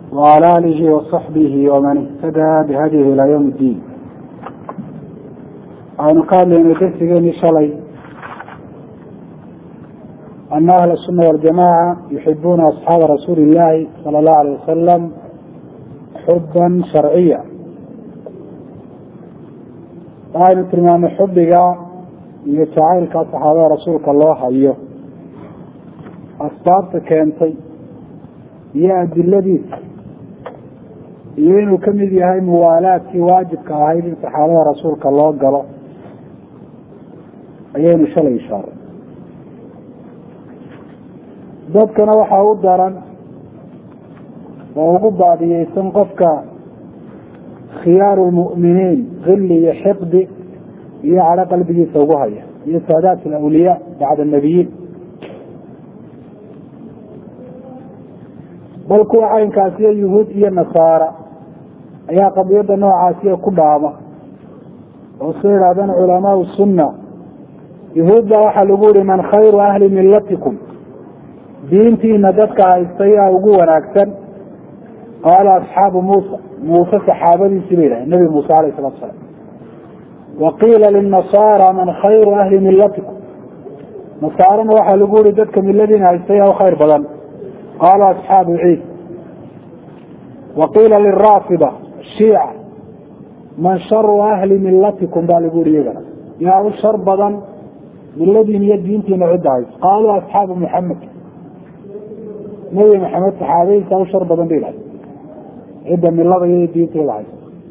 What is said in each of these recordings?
وعلى آله وصحبه ومن اهتدى بهديه إلى يوم الدين waxaynu ka hadlaynay darsigeeni shalay ana ahla الsuna waljamaca yuxibuuna asxaaba rasuuli illaahi sala allahu alayh wasalam xuban sharciya waxaynu tilmaamay xubiga iyo jacaylka saxaabada rasuulka loo hayo asbaabta keentay iyo adiladiisa iyo inuu kamid yahay muwaalaadkii waajibka ahayd in saxaabada rasuulka loo galo ayaynu shalay ishaaray dadkana waxaa u daran oo ugu baadiyeysan qofka khiyaaru lmu'miniin hilli iyo xiqdi iyo cadho qalbigiisa ugu haya iyo saadaat alawliyaa bacda nabiyiin bal kuwa caynkaasiyo yuhuud iyo nasaara ayaa qadiyadda noocaasiya ku dhaama oo soo yidhahdaan culamaau sunna yuhuud baa waxaa lagu yihi man khayru ahli millatikum diintiina dadka haystay aa ugu wanaagsan qaala asxaabu muusa muuse saxaabadiisii ba yidhahdeen nabi muuse alayh salatu salaam wa qiila linasaara man khayru ahli millatikum nasaarana waxaa lagu yihi dadka miladiina haystay aa u khayr badan qaala asxaabu ciisa wa qiila liraafida shiica man sharu ahli millatikum baa lagu yihi iyagana yaa u shar badan miladiin iyo diintiina cidda hayso qaaluu asxaabu muxamed nabi maxamed saxaabadiisa u shar badan ba yidhahda cidda milada iyo diinteeda hayso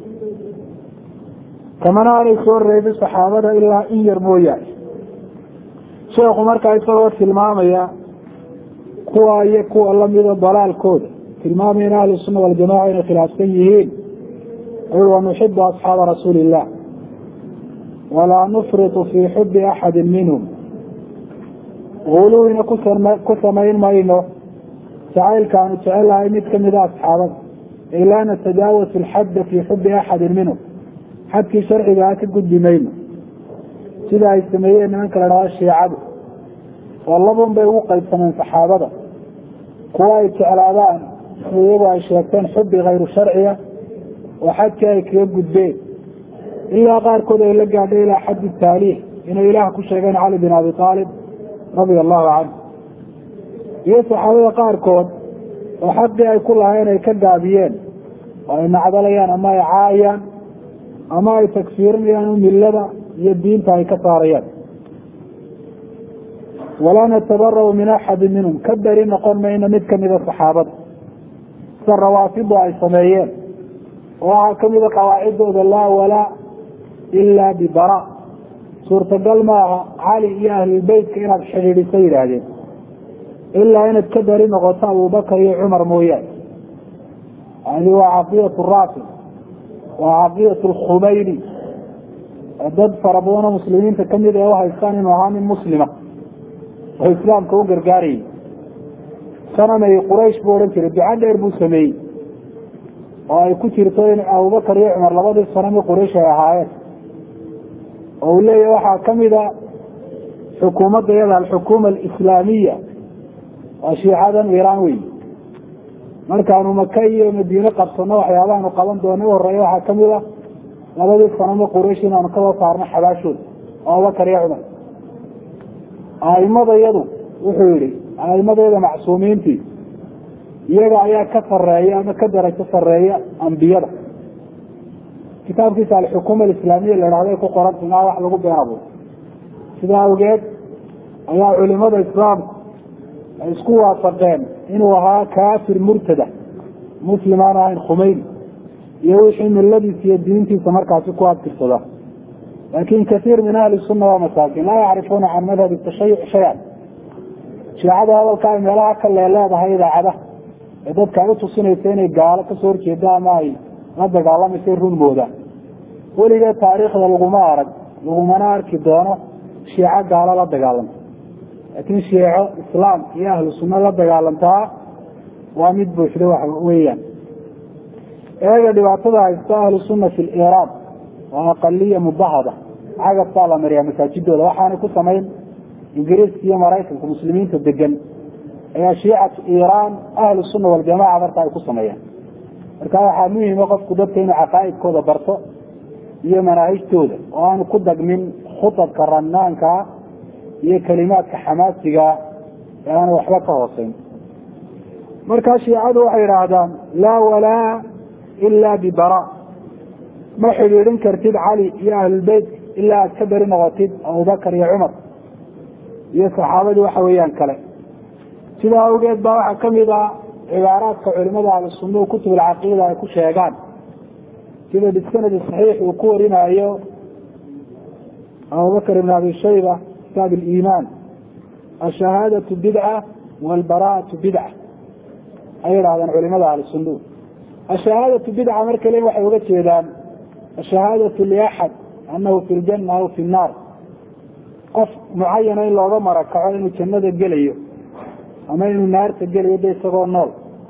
kamana aanay soo reebin saxaabada ilaa in yar mooyaane sheekhu markaa isagoo tilmaamaya kuwa iyo kuwa lamida dalaalkooda tilmaamaya in ahlu sunna waljamaca inay khilaafsan yihiin ayuu wanuxibu asxaaba rasuuli illah walaa nufritu fii xubi axadi minhum guluwina ku samayn mayno jacaylkaanu jecelahay mid kamida asxaabada ay laa natajaawasu alxadda fii xubi axadin minhum xadkii sharcigaa ka gudbi mayno sida ay sameeyeen nimanka la dhahdo shiicadu oo labun bay ugu qaybsameen saxaabada kuwa ay jeclaadaan iyagu ay sheegteen xubi kayru sharciga oo xadkii ay kaga gudbeen ilaa qaarkood ay la gaadhay ilaa xaddi taaliih inay ilaah ku sheegeen cali bin abi aalib radia allahu canhu iyo saxaabada qaarkood oo xaqii ay ku lahayn ay ka gaabiyeen oo ay nacdalayaan ama ay caayaan ama ay tagfiirinayaan millada iyo diinta ay ka saarayaan walaa natabarau min axadi minhum ka beri noqon mayno mid kamida saxaabada sida rawaafidu ay sameeyeen oo waxaa kamida qawaacidooda laa walaa ilaa bibara suurtagal maaha cali iyo ahlulbeytka inaad xidhiidhiso yidhaahdeen ilaa inaad ka beri noqoto abubakar iyo cumar mooyaane hadi waa caqidatu raafid waa caqidatu lkhumayni dad fara badanoo muslimiinta kamid ee uhaystaan inuu ahaa nin muslima oo islaamka u gargaarayay sanamay quraysh buu odhan jiray duca dheer buu sameeyey oo ay ku jirto in abubakar iyo cumar labadii sanami quraysh ay ahaayeen oo uu leeyahy waxaa kamida xukuumadda iyada alxukuuma alislaamiya waa shiicadan iiraan wey markaanu maka iyo madiine qabsano waxyaabahaanu qaban doona u horeeya waxaa kamid a labadii sanamo quraysh inaanu kasoo saarno xabaashooda oo abubakar iyo cumar aimada yadu wuxuu yihi aimadayada macsuumiintii iyaga ayaa ka sareeya ama ka darajo sareeya ambiyada kitaabkiisa alxukuuma alislaamiya la dhahday ku qoran inaa wax lagu been abuur sidaa awgeed ayaa culimada islaamku ay isku waafaqeen inuu ahaa kaafir murtada muslim aan ahayn khumeyni iyo wixii miladiisa iyo diintiisa markaasi ku adkirsada laakin kaiir min ahli sunna waa masaakin laa yacrifuuna can madhabi tashayuc shay-an shiicada hadalka ay meelaha ka leeleedahay idaacadaha ee dadka ay utusinaysa inay gaalo kasoo horjeeda ama ay la dagaalamaysa run moodaan weligeed taariikhda laguma arag lagumana arki doono shiico gaalo la dagaalanta laakiin shiico islaam iyo ahlu sunna la dagaalantaa waa mid buuxda wax weeyaan eega dhibaatada haysta ahlu sunna fi liraaq waa aqaliya mubahada cagaf baa la mariyaa masaajidooda waxaanay ku samayn ingiriiska iyo maraykanka muslimiinta degan ayaa shiicatu iiraan ahlu sunna waljamaca marka ay ku sameeyaan marka waxaa muhima qofku dadka inuu caqaa'idkooda barto iyo manaahijtooda oo aanu ku dagmin khutabka ranaankaa iyo kelimaadka xamaasiga ee aanu waxba ka hooseyn markaa shiicadu waxay idhaahdaan laa walaa ila bibara ma xidhiidhin kartid cali iyo ahlulbeyt ilaa aad ka beri noqotid abubakar iyo cumar iyo saxaabadii waxa weeyaan kale sidaa awgeed baa waxaa kamid a cibaaraadka culimada ahlusunna kutub alcaqiida ay ku sheegaan sida bisanadi saxiix uu ku warinayo abubakr ibn abi shayba kitaab aliimaan ashahaadatu bidca walbaraatu bidca ay idhahdeen culimada ahlusunna ashahaadatu bidca marka le waxay uga jeedaan ashahaadatu liaxad anahu fi ljana aw fi nnaar qof mucayana in looga marakaco inuu jannada gelayo ama inuu naarta gelayo de isagoo nool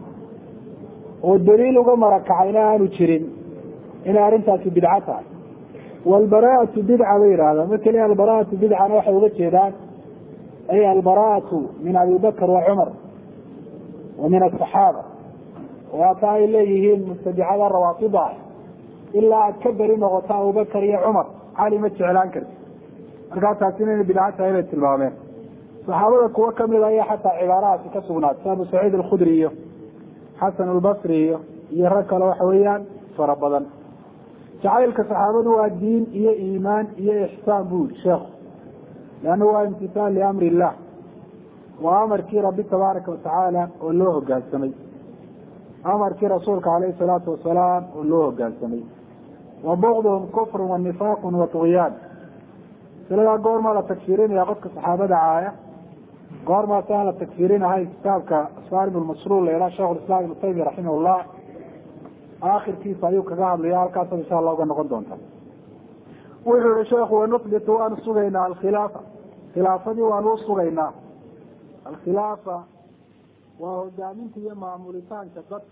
oo daliil uga marakacayna aanu jirin inay arrintaasi bidco tahay walbaraatu bidca bay yidhahdaan marka le albaraatu bidcana waxay uga jeedaan ay albaraatu min abi bakr wa cumar wa min asaxaaba waata ay leeyihiin mubtadicada rawaafida ah ilaa aad ka beri noqoto abubakar iyo cumar cali ma jeclaan karti markaa taasi inayna bidco tahay bay tilmaameen saxaabada kuwo kamid ayaa xataa cibaarahaasi ka sugnaatay abu saciid alkhudri iyo xasan albasri iyo iyo rag kale waxa weeyaan fara badan jacaylka saxaabadu waa diin iyo iimaan iyo ixsaan bu yihi sheekhu leanna waa imtisaal liamri illah waa amarkii rabbi tabaaraka watacaala oo loo hogaansamay amarkii rasuulka caleyhi salaatu wasalaam oo loo hogaansamay wa bugduhum kufrun wa nifaaqun wa tugyaan siladaa goormaa la tagfiirinaya qofka saxaabada caaya goormaas aan la tagfiirinahay kitaabka sarim lmasruur la yidhaha shekh islam ibnu taymiya raximahullah aakhirkiisa ayuu kaga hadlaya halkaasa insha allah uga noqon doonta wuxuu yihi sheekhu wanusbitu waanu sugaynaa alkhilaafa khilaafadii waanu usugaynaa alkhilaafa waa hogaaminta iyo maamulitaanka dadka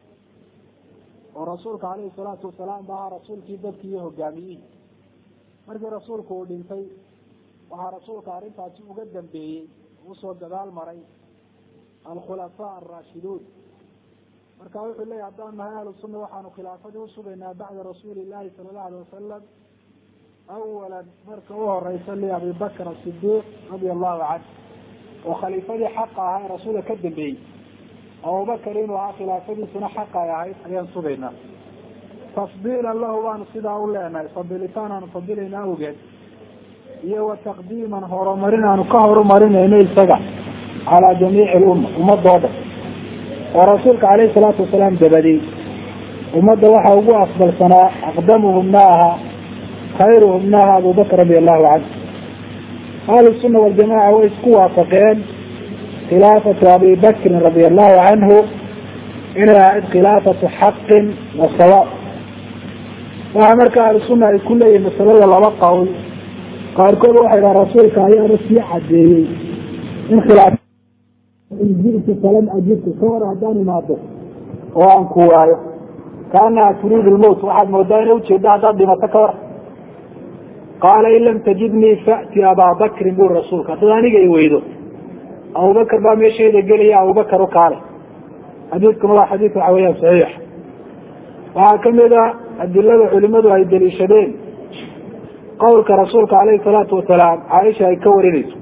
oo rasuulka caleyhi salaatu wasalaam ba ahaa rasuulkii dadki iyo hogaamiyihii markii rasuulku uu dhintay waxaa rasuulka arrintaasi uga dambeeyey usoo gadaal maray alkhulafaa alraashiduun marka wuxuu leeyahy haddaan nahay ahlu sunna waxaanu khilaafadii usugaynaa bacda rasuuli illahi sala allahu alay wasalam awalan marka u horeysa liabi bakr asidiiq radia allahu canh oo khaliifadii xaqa ahaa ee rasuulka ka dambeeyey abubakar inuu ahaa khilaafadiisuna xaqa ay ahayd ayaan sugaynaa tafdiilan lahu baanu sidaa u leenahay fadilitaan aanu fadilayna awgeed iyo wa taqdiiman horumarin aanu ka horumarinayno isaga calaa jamiici lumma ummadoo dhan oo rasuulka caleyhi salaatu wasalaam dabadey ummadda waxaa ugu afdalsanaa aqdamuhumna ahaa khayruhumna ahaa abubakr radi allahu canhu ahlu sunna waljamaca way isku waafaqeen khilaafatu abi bakrin radia allahu canhu inay ahayd khilaafatu xaqin wa sawaab waxaa marka ahlu sunna ay ku leeyihin masalada laba qowl qaarkood waxay dhaha rasuulka ayaaba sii cadeeyey in khilaaf in ji'tu falan ajibtu ka hor haddaan imaado oo aan ku waayo kaanaha turiidu lmowt waxaad moodaa inay ujeedda haddaad dhimato ka hor qaala in lam tajidnii fa'ti abaa bakrin buri rasuulka haddaad aniga i weydo abubakar baa meeshayda gelaya abubakar u kaale xadiidkuna waa xadiid waxa weeyaan saxiix waxaa kamid a adilada culimadu ay daliishadeen qowlka rasuulka caleyhi salaatu wasalaam caaisha ay ka warinayso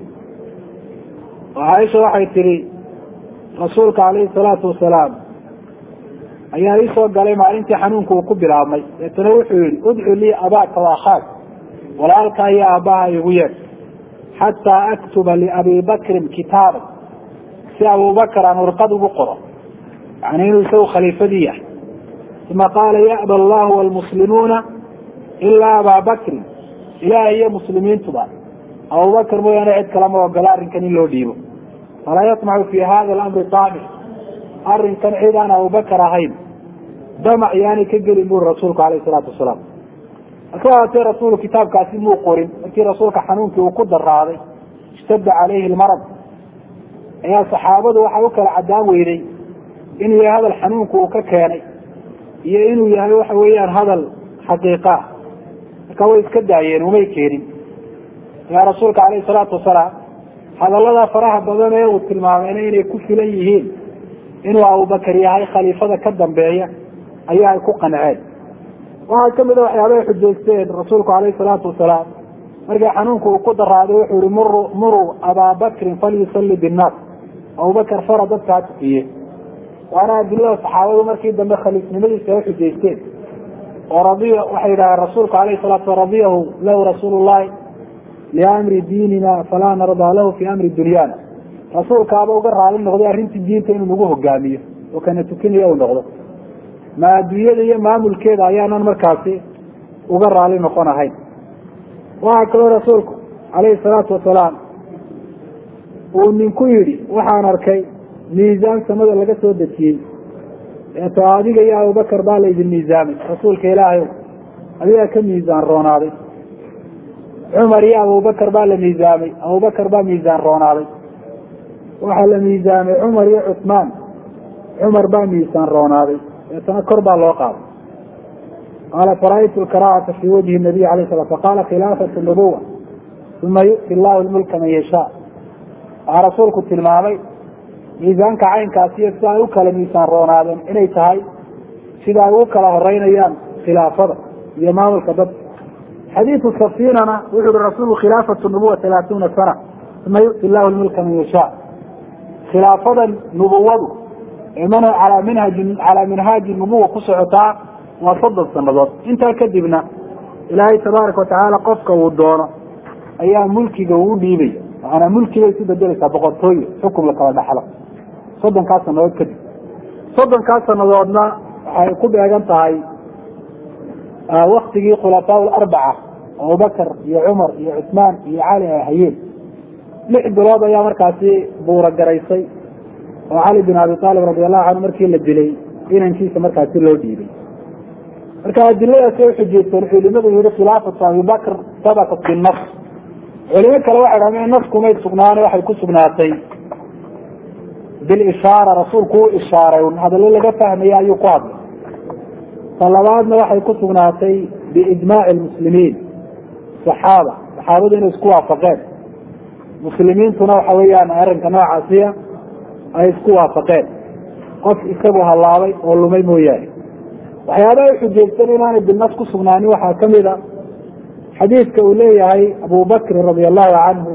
oo caaisha waxay tihi rasuulka caleyhi salaatu wasalaam ayaa iisoo galay maalintii xanuunka uu ku bilaabmay deetana wuxuu yihi udcu lii abaaka wa akhaak walaalkaa iyo aabbaha igu yeed xataa aktuba liabi bakrin kitaaban si abubakar aan warqad ugu qoro yani inuu isagu khaliifadii yahay uma qaala ya'ba allahu walmuslimuuna ilaa abaa bakrin ilaah iyo muslimiintuba abubakar mooyaane cid kalama ogola arrinkan in loo dhiibo falaa yatmacu fi hada alamri taamic arrinkan cid aan abubakar ahayn damac yaanay ka gelin buri rasuulku alayh salaatu wasalaam hase ahaatee rasuulu kitaabkaasi muu qorin markii rasuulka xanuunkii uu ku daraaday ishtadda caleyhi lmarad ayaa saxaabadu waxay u kala cadaan weyday inuu yahay hadal xanuunku uu ka keenay iyo inuu yahay waxa weeyaan hadal xaqiiqa ah marka way iska daayeen umay keenin yaa rasuulka caleyhi salaatu wasalaam hadallada faraha badan ee uu tilmaamayna inay ku filan yihiin inuu abubakar yahay khaliifada ka dambeeya ayaa ay ku qanceen waxaa kamid a waxyaabahay xujaysteen rasuulku alayhi salaatu wasalaam markii xanuunku uu ku daraaday wuxuu yihi mur muruu abaa bakrin falyusalli binnaas abubakar fara dadka ha tukiye waana adilada saxaabadu markii dambe khaliifnimadiisa ay xujaysteen oo radiya waxay yidhahdeen rasuulku alayhi salatu sala radiyahu lahu rasuulu llahi liamri diinina falaa nardaa lahu fi amri dunyaana rasuulkaaba uga raali noqday arrintii diinta inuu nagu hogaamiyo oo kana tukinaya uu noqdo ma adduunyada iyo maamulkeeda ayaanan markaasi uga raali noqon ahayn waxaa kaloo rasuulku calayhi salaatu wasalaam uu ninku yidhi waxaan arkay miisaan samada laga soo dejiyey eeto adiga iyo abubakar baa laydin miisaamay rasuulka ilaahay adigaa ka miisaan roonaaday cumar iyo abubakar baa la miisaamay abubakar baa miisaan roonaaday waxaa la miisaamay cumar iyo cusmaan cumar baa miisaan roonaaday deetana kor baa loo qaaday qaala fara'aytu lkaraahata fii wajhi nabiy alay sala faqaala khilaafatu nubuwa uma yu'ti llahu lmulka man yashaa waxaa rasuulku tilmaamay miisaanka caynkaasiyo sida ay u kala miisaan roonaadeen inay tahay sida ay u kala horeynayaan khilaafada iyo maamulka dadka xadiidu safinana wuxu uhi rasuulku khilaafatu nubuwa talaatuuna sana uma yu'ti llahu lmulka man yashaa khilaafada nubuwadu ee man alaa minhaji calaa minhaaji nubuwa ku socotaa waa soddon sanadood intaa kadibna ilaahay tabaaraka watacaala qofka uu doono ayaa mulkiga uu dhiibaya maanaa mulkibay isu bedelaysaa boqortooye xukum la kala dhaxlo soddonkaas sanadood kadib soddonkaas sanadoodna waxay ku beegan tahay waktigii khulafaa larbaca abubakar iyo cumar iyo cusmaan iyo cali ay hayeen lix bilood ayaa markaasi buura garaysay oo cali bin abi aalib radi allahu canhu markii la dilay inankiisa markaasi loo dhiibay marka adiladaasi ay xujeysteen culimadu yihi khilaafatu abibakr sabatat binas culimo kale waxay dhahdeen naskumay sugnaane waxay ku sugnaatay bilishaara rasuulku u ishaaray hadallo laga fahmaya ayuu ku hadlay ta labaadna waxay ku sugnaatay biijmaaci lmuslimiin saxaaba saxaabadu inay isku waafaqeen muslimiintuna waxa weeyaan arrinka noocaasiya ay isku waafaqeen qof isagu hallaabay oo lumay mooyaane waxyaaba ay xujeystan inaanay binas ku sugnaanin waxaa kamid a xadiidka uu leeyahay abu bakrin radi allahu canhu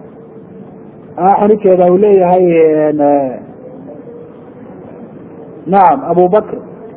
xanikeeda uu leeyahay nacam abu bakr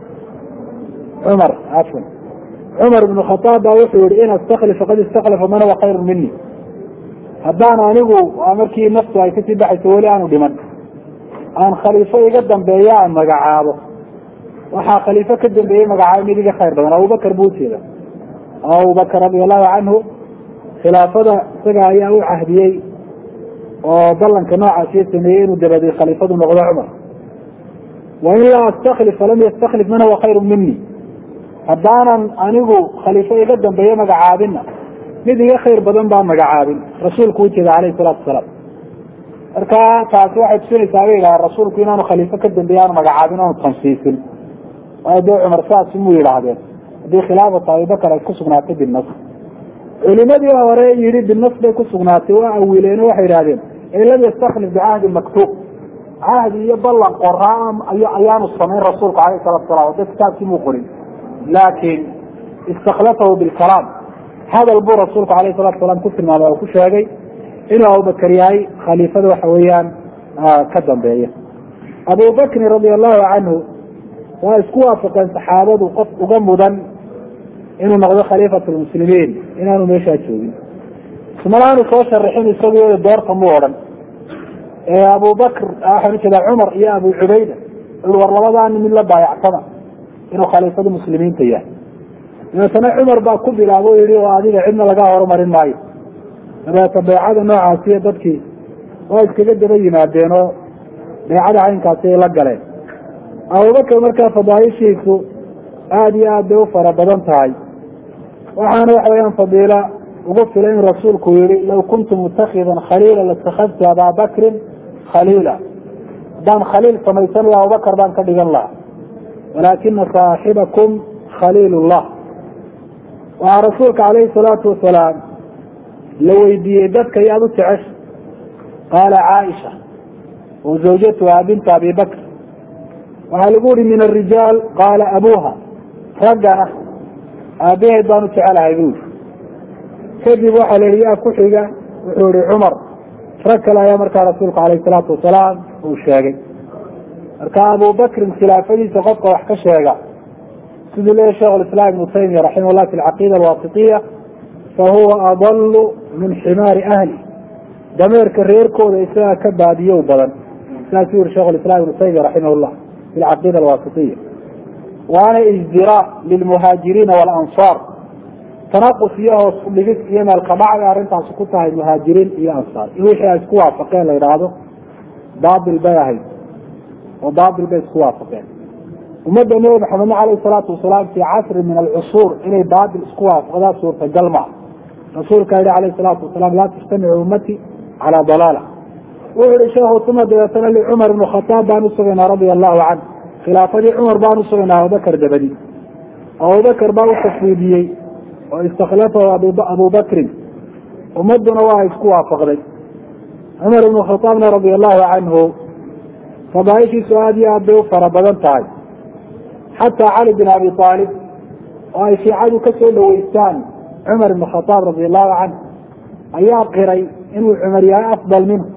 cumar afan cumar ibn khataab baa wuxuu yihi in astakhlif faqad istakhlafa man huwa khayru mini haddaan anigu markii naftu ay kasii baxayso weli aanu dhiman aan khaliifo iga dambeeya aan magacaabo waxaa khaliifo ka dambeeyey magacaabo mid iga khayr badan abubakar buu ujeeda abubakar radi allahu canhu khilaafada isaga ayaa u cahdiyey oo ballanka noocaasiyo sameeyey inuu dabaday khaliifadu noqdo cumar wain laa astakhlif falam yastakhlif man huwa khayru mini haddaanan anigu khaliifo iga dambeeye magacaabinna mid iga khayr badan baa magacaabin rasuulku ujeeda alayhi salaatu wasalaam marka taasi waxay tusinaysaa bay yidhaha rasuulku inaanu khaliifo ka dambeeye aanu magacaabin aanu tansiisin waayo dee cumar saas muu yidhaahdeen haddii khilaafatu abibakar ay ku sugnaatay binas culimadii hore yihi binas bay ku sugnaatay waa awiileen waxay yidhahdeen ee lam yastakhlif bicahdi maktuub cahdi iyo ballan qoraa ayaanu samayn rasuulku alayh salatu salam de kitaabkii muu qorin laakiin istakhlafahu bilkalaam hadal buu rasuulku alayh salatu salam ku tilmaamay oo ku sheegay inuu abubakar yahay khaliifada waxa weeyaan ka dambeeya abubakrin radi allahu canhu waa isku waafaqeen saxaabadu qof uga mudan inuu noqdo khaliifat lmuslimiin inaanu meeshaa joogin ismalaanu soo sharaxin isagu doorta mu odhan abubakr waxaan ujeedaa cumar iyo abu cubayda war labadaani mid la baayacsada inuu khaliifada muslimiinta yahay dabeetana cumar baa ku bilaabo o yihi oo adiga cidna laga horumarin maayo dabeeta beecada noocaasiyo dadkii waa iskaga daba yimaadeen oo beecada caynkaasi ay la galeen abubakar markaa fadaaishiisu aada iyo aad bay u fara badan tahay waxaana waxa weyaan fadiila ugu filay in rasuulku yihi law kuntu mutakhidan khaliila latakadtu abaa bakrin khaliila haddaan khaliil samaysan laha abubakar baan ka dhigan lahaa walaakina saaxibakum khaliil llah waxaa rasuulka calayhi salaatu wasalaam la weydiiyey dadka yaad u jecesha qaala caaisha wa zawjatuha binta abi bakr waxaa lagu yihi min arijaal qaala abuha raggana aabaheed baan u jecelahay bu yidhi kadib waxaa la yihi yaa ku xiga wuxuu yihi cumar rag kale ayaa markaa rasuulku alayh salaatu wasalaam uu sheegay marka abubakrin khilaafadiisa qofka wax ka sheega siduu leeyahy sheikh lislaam ibnu taymiya raximah llah fi alcaqiida alwaasitiya fahuwa adalu min ximaari ahli dameerka reerkooda isagaa ka baadiyow badan saasuu yihi shekh lislaam ibnu taymiya raximah llah fi alcaqiida alwaasitiya waana ijdiraa lilmuhaajiriina waalansaar tanaqus iyo hoos udhigis iyo meelkadhacda arrintaasi ku tahay muhaajiriin iyo ansaar in wixii ay isku waafaqeen la yidhaahdo baatil bay ahayd oo baatil bay isku waafaqeen ummadda nebi maxamedna caleyhi salaatu wasalaam fii casri min alcusuur inay baatil isku waafaqdaa suurtagal maa rasuulka yihi alayhi salaatu wasalaam laa tajtamicu ummati calaa dalaala wuxuu yihi sheekhu uma dabeetana licumar ibnu khataab baan usugaynaa radia allahu canhu khilaafadii cumar baan usugaynaa abubakar dabadi abubakar baa u tafwiidiyey oo istakhlafahu abubakrin ummaduna waa isku waafaqday cumar ibnu khataabna radia allahu canhu fadaaishiisu aada iyo aad bay u fara badan tahay xataa cali bin abi aalib oo ay shiicadu ka soo dhaweystaan cumar ibn khataab radia allahu canhu ayaa qiray inuu cumar yahay afdal minhu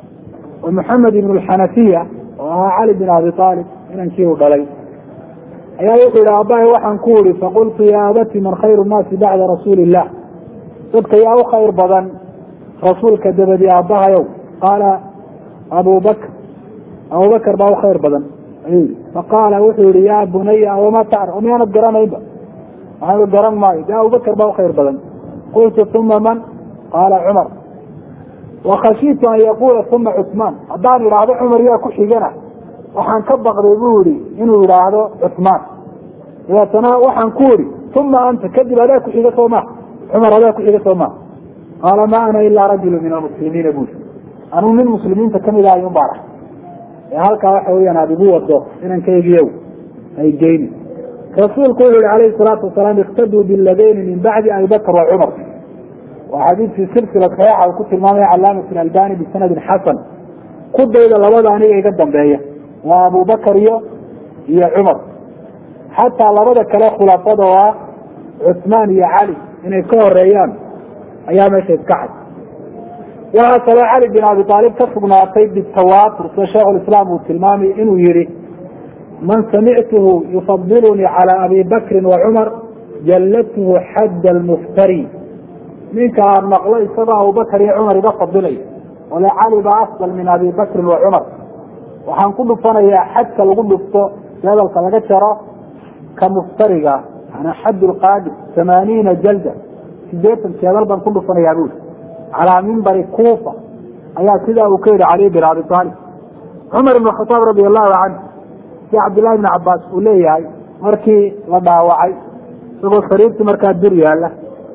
oo maxamed ibn lxanafiya oo ahaa cali bin abi aalib inankii u dhalay ayaa wuxuu yihi aabbahay waxaan ku uri faqultu ya abati man khayru nnaasi bacda rasuuli illah dadka yaa u khayr badan rasuulka dabadi aabbahayow qaala abu bakr abubakar baa u khayr badan ayuu yihi faqaala wuxuu yihi ya bunaya wama tacr miyaanad garanaynba waxaan garan maayo de abubakar baa u khayr badan qultu uma man qaala cumar wakashiitu an yaquula uma cusmaan haddaan idhaahdo cumar yaa ku xigana waxaan ka baqday bu yihi inuu yidhaahdo cusmaan dabeetana waxaan ku idhi uma anta kadib adaa ku xiga soo maa cumar adaa ku xiga soo maa qaala ma ana ilaa rajulu min almuslimiina bui anuu nin muslimiinta kamid ahay un baan ah ee halkaa waxa weyaan aad igu wado inankaygiyow ay geyni rasuulku wuxu yihi alayhi salaatu wasalaam iktaduu biladayni min bacdi abi bakr wa cumar waa xadiidkii silsila saxiixa uu ku tilmaamaya calaamat albani bisanadin xasan ku dayda labada aniga iga dambeeya waa abubakar iyo iyo cumar xataa labada kale khulafada oo ah cusmaan iyo cali inay ka horeeyaan ayaa meesha iska cad waxaa kaloo cali bin abi aalib ka sugnaatay bitawaatur sida sheikhulislaam uu tilmaamay inuu yihi man samictuhu yufadilunii calaa abi bakrin wa cumar jallathu xadda almuftari ninka aan maqlo isagoo abubakar iyo cumar iga fadilay ole cali baa afdal min abi bakrin wa cumar waxaan ku dhufanayaa xadka lagu dhufto jadalka laga jaro ka muftariga ana xad lqaadir tamaaniina jalda sideetan jeedal baan ku dhufanayaa bui calaa mimbari kuufa ayaa sidaa uu ka yihi cali bin abi aalib cumar ibn khataab radi allahu canhu si cabdillahi bn cabaas uu leeyahay markii la dhaawacay isagoo sariirtii markaa dur yaala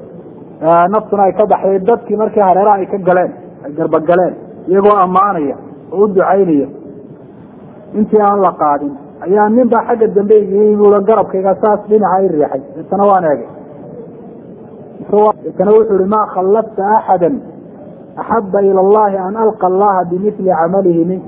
naftuna ay ka baxday dadkii markii hareeraha ay ka galeen ay garbagaleen iyagoo ammaanaya oo u ducaynaya intii aan la qaadin ayaa nin baa xagga dambe yimid garabkayga saas dhinaca i riixay deetana waan eegay deetana wuxuu ihi ma khallafta axada axaba ila allahi an alqa allaha bimili camalihi mink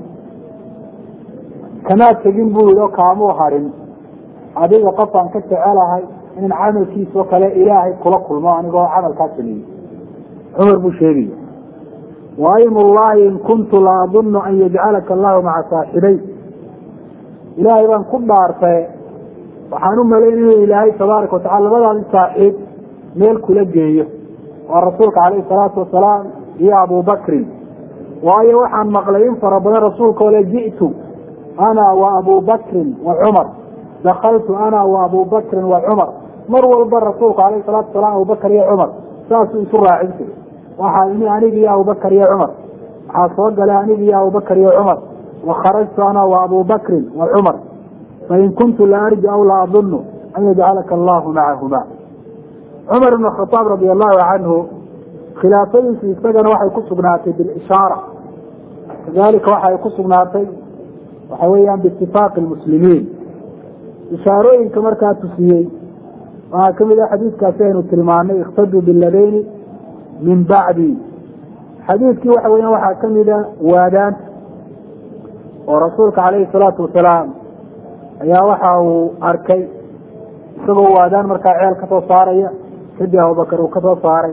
kamaa tegin buu yihi oo kaamuu harin adiga qofaan ka jecelahay inan camalkiisao kale ilaahay kula kulmo anigoo camalkaa sameeyey cumar buu sheegaya waim llahi in kuntu la adunnu an yajcalaka allahu maca saaxibay ilaahay baan ku dhaartay waxaan u malayn inuu ilaahay tabaaraka watacala labadaadi saaxiib meel kula geeyo waa rasuulka calayhi salaatu wasalaam iyo abubakrin waayo waxaan maqlay in fara badan rasuulka ole ji'tu ana wa abubakrin wa cumar dakaltu ana wa abubakrin wa cumar mar walba rasuulku alayhi salaatu wasalaam abubakar iyo cumar saasuu isu raacin jiray waxaa imi aniga iyo abubakar iyo cumar waxaa soo galay aniga iyo abubakar iyo cumar wakharajtu ana wa abubakrin wa cumar fain kuntu la arju aw la adunnu an yajcalaka allahu macahuma cumar ibn khataab radi allahu canhu khilaafadiisu isagana waxay ku sugnaatay bilishaara kadalika waxay ku sugnaatay waxa weeyaan biitifaaqi lmuslimiin ishaarooyinka markaa tusiyey waxaa kamid ah xadiidkaasi aynu tilmaanay ikhtaduu biladayni min bacdi xadiidkii waxa weya waxaa kamida waadaanta oo rasuulka calayhi salaatu wasalaam ayaa waxa uu arkay isagoo u aadaan markaa ceel kasoo saaraya kadib abubakar uu kasoo saaray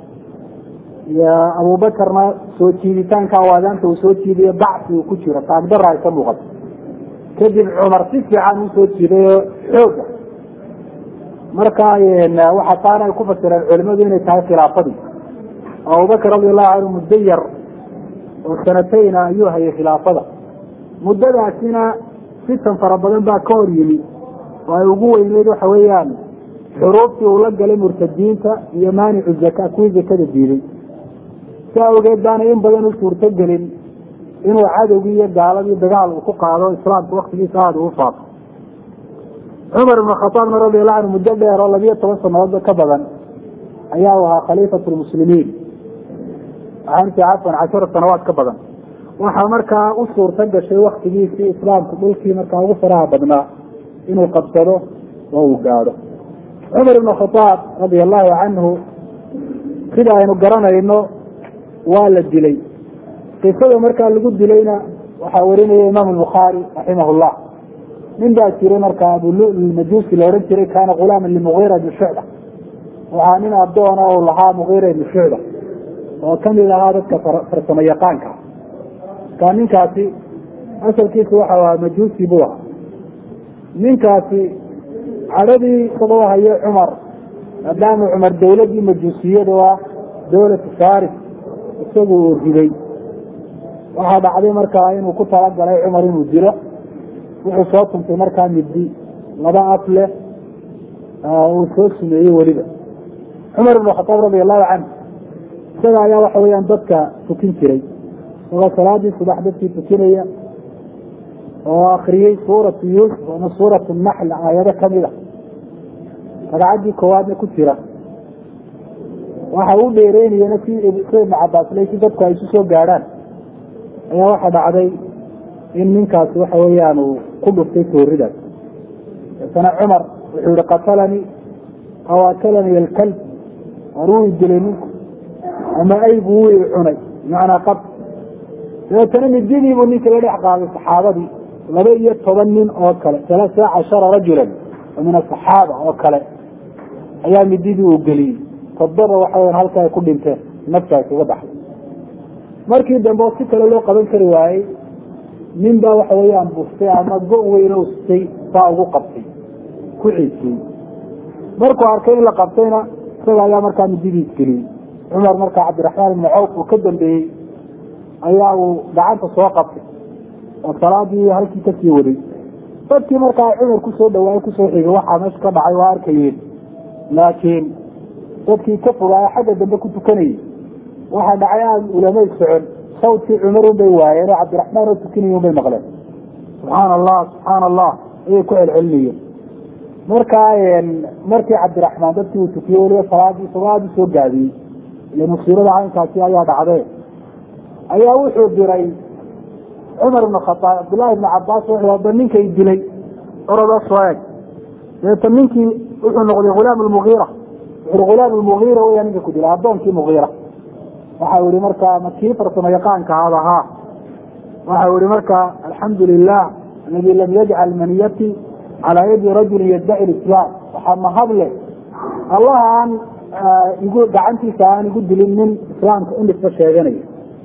abubakarna soo jiiditaanka aadaanta uu soo jiidayo bacsi uu ku jiro taagdara ay ka muuqato kadib cumar si fiican uu soo jiidayo xooga marka waxa taana ay ku fasireen culimadu inay tahay khilaafadii abubakar radiallahu canhu muddo yar oo sanatayna ayuu hayay khilaafada muddadaasina fitan fara badan baa ka hor yimi oo ay ugu weyneyd waxa weeyaan xuruuftii uu la galay murtadiinta iyo maanicu zaka kuwii zakada diiday si awgeed baana in badan u suurtogelin inuu cadowgii iyo gaaladii dagaal uu ku qaado islaamka waktigiisa aada uu faafo cumar ibn khataabna radiallahu canhu muddo dheer oo labiyo toban sanadoodba ka badan ayaa u ahaa khaliifat lmuslimiin waxaanti cafan cashara sanawaad ka badan waxaa markaa u suurto gashay waktigiisii islaamku dhulkii markaa ugu faraha badnaa inuu qabsado oo uu gaadho cumar ibn khataab radia allahu canhu sida aynu garanayno waa la dilay qisada markaa lagu dilayna waxaa warinaya imaam bukhaari raximah llah nin baa jiray markaa abulmajuusi la ohan jiray kaana gulaama limugiira ibni shucba waxaa nin adoona u lahaa mugiira ibni shucba oo kamid ahaa dadka farsamo yaqaanka markaa ninkaasi asalkiisu waxa ahaa majuusi buu ahaa ninkaasi cadhadii isagoo hayo cumar maadaama cumar dawladii majuusiyada ah dawlatu faris isagu uu riday waxaa dhacday markaa inuu ku talagalay cumar inuu dilo wuxuu soo tuntay markaa middi laba af leh uu soo sumeeyey weliba cumar ibn khataab radi allahu canhu isaga ayaa waxa weyaan dadka tukin jiray isagoo salaadii subax dadkii tukinaya oo akriyey suuratu yuusuf ama suuratu naxl aayado kamid a ragcaddii koowaadna ku jira waxa u dheereynayana si ibn cabaasle si dadku ay isu soo gaadhaan ayaa waxa dhacday in ninkaasi waxa weeyaan uu ku dhuftay tooridaas daetana cumar wuxuu yihi qatalanii aw akalanii alkalb war wuu dilay ninku ama aygu wuu i cunay bimacnaa qab dabeetana mididiibuu ninka la dhex qaaday saxaabadii laba iyo toban nin oo kale alaasa cashara rajulan oo min asaxaaba oo kale ayaa mididii uu geliyey toddoba waxa weyan halka ay ku dhinteen nafta ay kaga baxday markii dambe oo si kale loo qaban kari waayey nin baa waxa weeyaan bustay ama go- weyn o sitay baa ugu qabtay ku ciisiyey markuu arkay in la qabtayna isaga ayaa markaa mididiis geliyey cumar markaa cabdiraxmaan ibni cawf uu ka dambeeyey ayaa uu gacanta soo qabtay oo salaadii halkii kasii waday dadkii markaa cumar kusoo dhawaayey kusoo xigay waxaa meesha ka dhacay waa arkayeen laakiin dadkii ka fogaaya xagga dambe ku tukanayay waxaa dhacay aan ulamay socon sawdkii cumar un bay waayeen oo cabdiraxmaan oo tukinaya un bay maqleen subxaana allah subxaana allah ayay ku celcelinayeen markaa markii cabdiraxmaan dadkii uu tukiyey weliba salaadii isagoo aada usoo gaabiyey ile musiibada caynkaasi ayaa dhacdee ayaa wuxuu diray cumar ibn khataab cabdullaahi ibni cabaas wuxuu ba ninkay dilay orodoo soo eg dabeeta ninkii wuxuu noqday hulaam lmugiira wuxuu hulaam lmugiira weyaa ninka ku dilay addoonkii mugiira waxau yihi markaa ma kii farsamo yaqaanka ahaad ahaa waxau yihi markaa alxamdu lilah aladi lam yajcal maniyati calaa yadi rajulin yaddaci lislaam waxaa mahadle allaha aan igu gacantiisa aan igu dilin nin islaamka u nisbo sheeganaya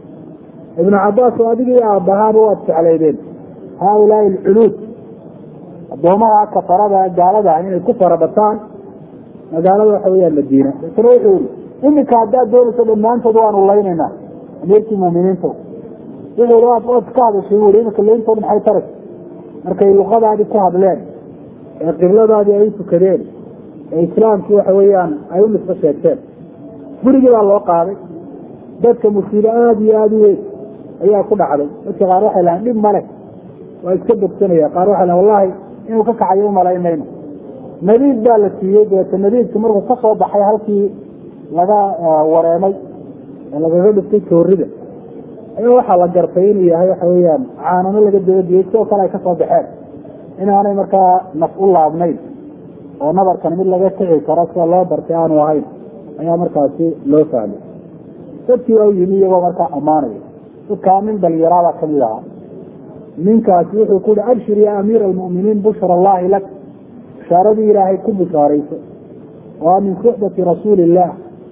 ibnu cabaas oo adigii aabbahaaba waad jeclaydeen haaulaai alculuud addoomaha kafarada gaalada inay ku farabataan magaalada waxa weyaan madiina daetana wuxuu yihi iminka haddaad doonayso dhammaantood waanu laynaynaa amiirkii muuminiinta wuxuu i waad ka hadashay bui iminka layntood maxay taray markay luqadaadii ku hadleen ee qibladaadii ay u tukadeen ee islaamkii waxa weeyaan ay u nisbo sheegteen gurigii baa loo qaaday dadka musiibo aada iyo aada u weyn ayaa ku dhacday dadka qaar waxay lahayn dhib male waa iska bogsanaya qaar waxay lahan wallahi inuu ka kacayo umalayn mayno nabiid baa la siiyey dabeeta nabiidka markuu ka soo baxay halkii laga wareemay ee lagaga dhiftay toorida ayaa waxaa la gartay inuu yahay waxa weeyaan caanano laga dabadiyey sidoo kale ay kasoo baxeen inaanay markaa naf u laabnayn oo nabarkan mid laga kici karo sida loo bartay aanu ahayn ayaa markaasi loo fahmay dadkii waa u yimi iyagoo markaa ammaanaya dadkaa nin dhalinyaraabaa kamid ahaa ninkaasi wuxuu ku yihi abshir ya amiira almu'miniin bushra allahi lak bishaaradii ilaahay ku bishaarayso waa min suxbati rasuuli illah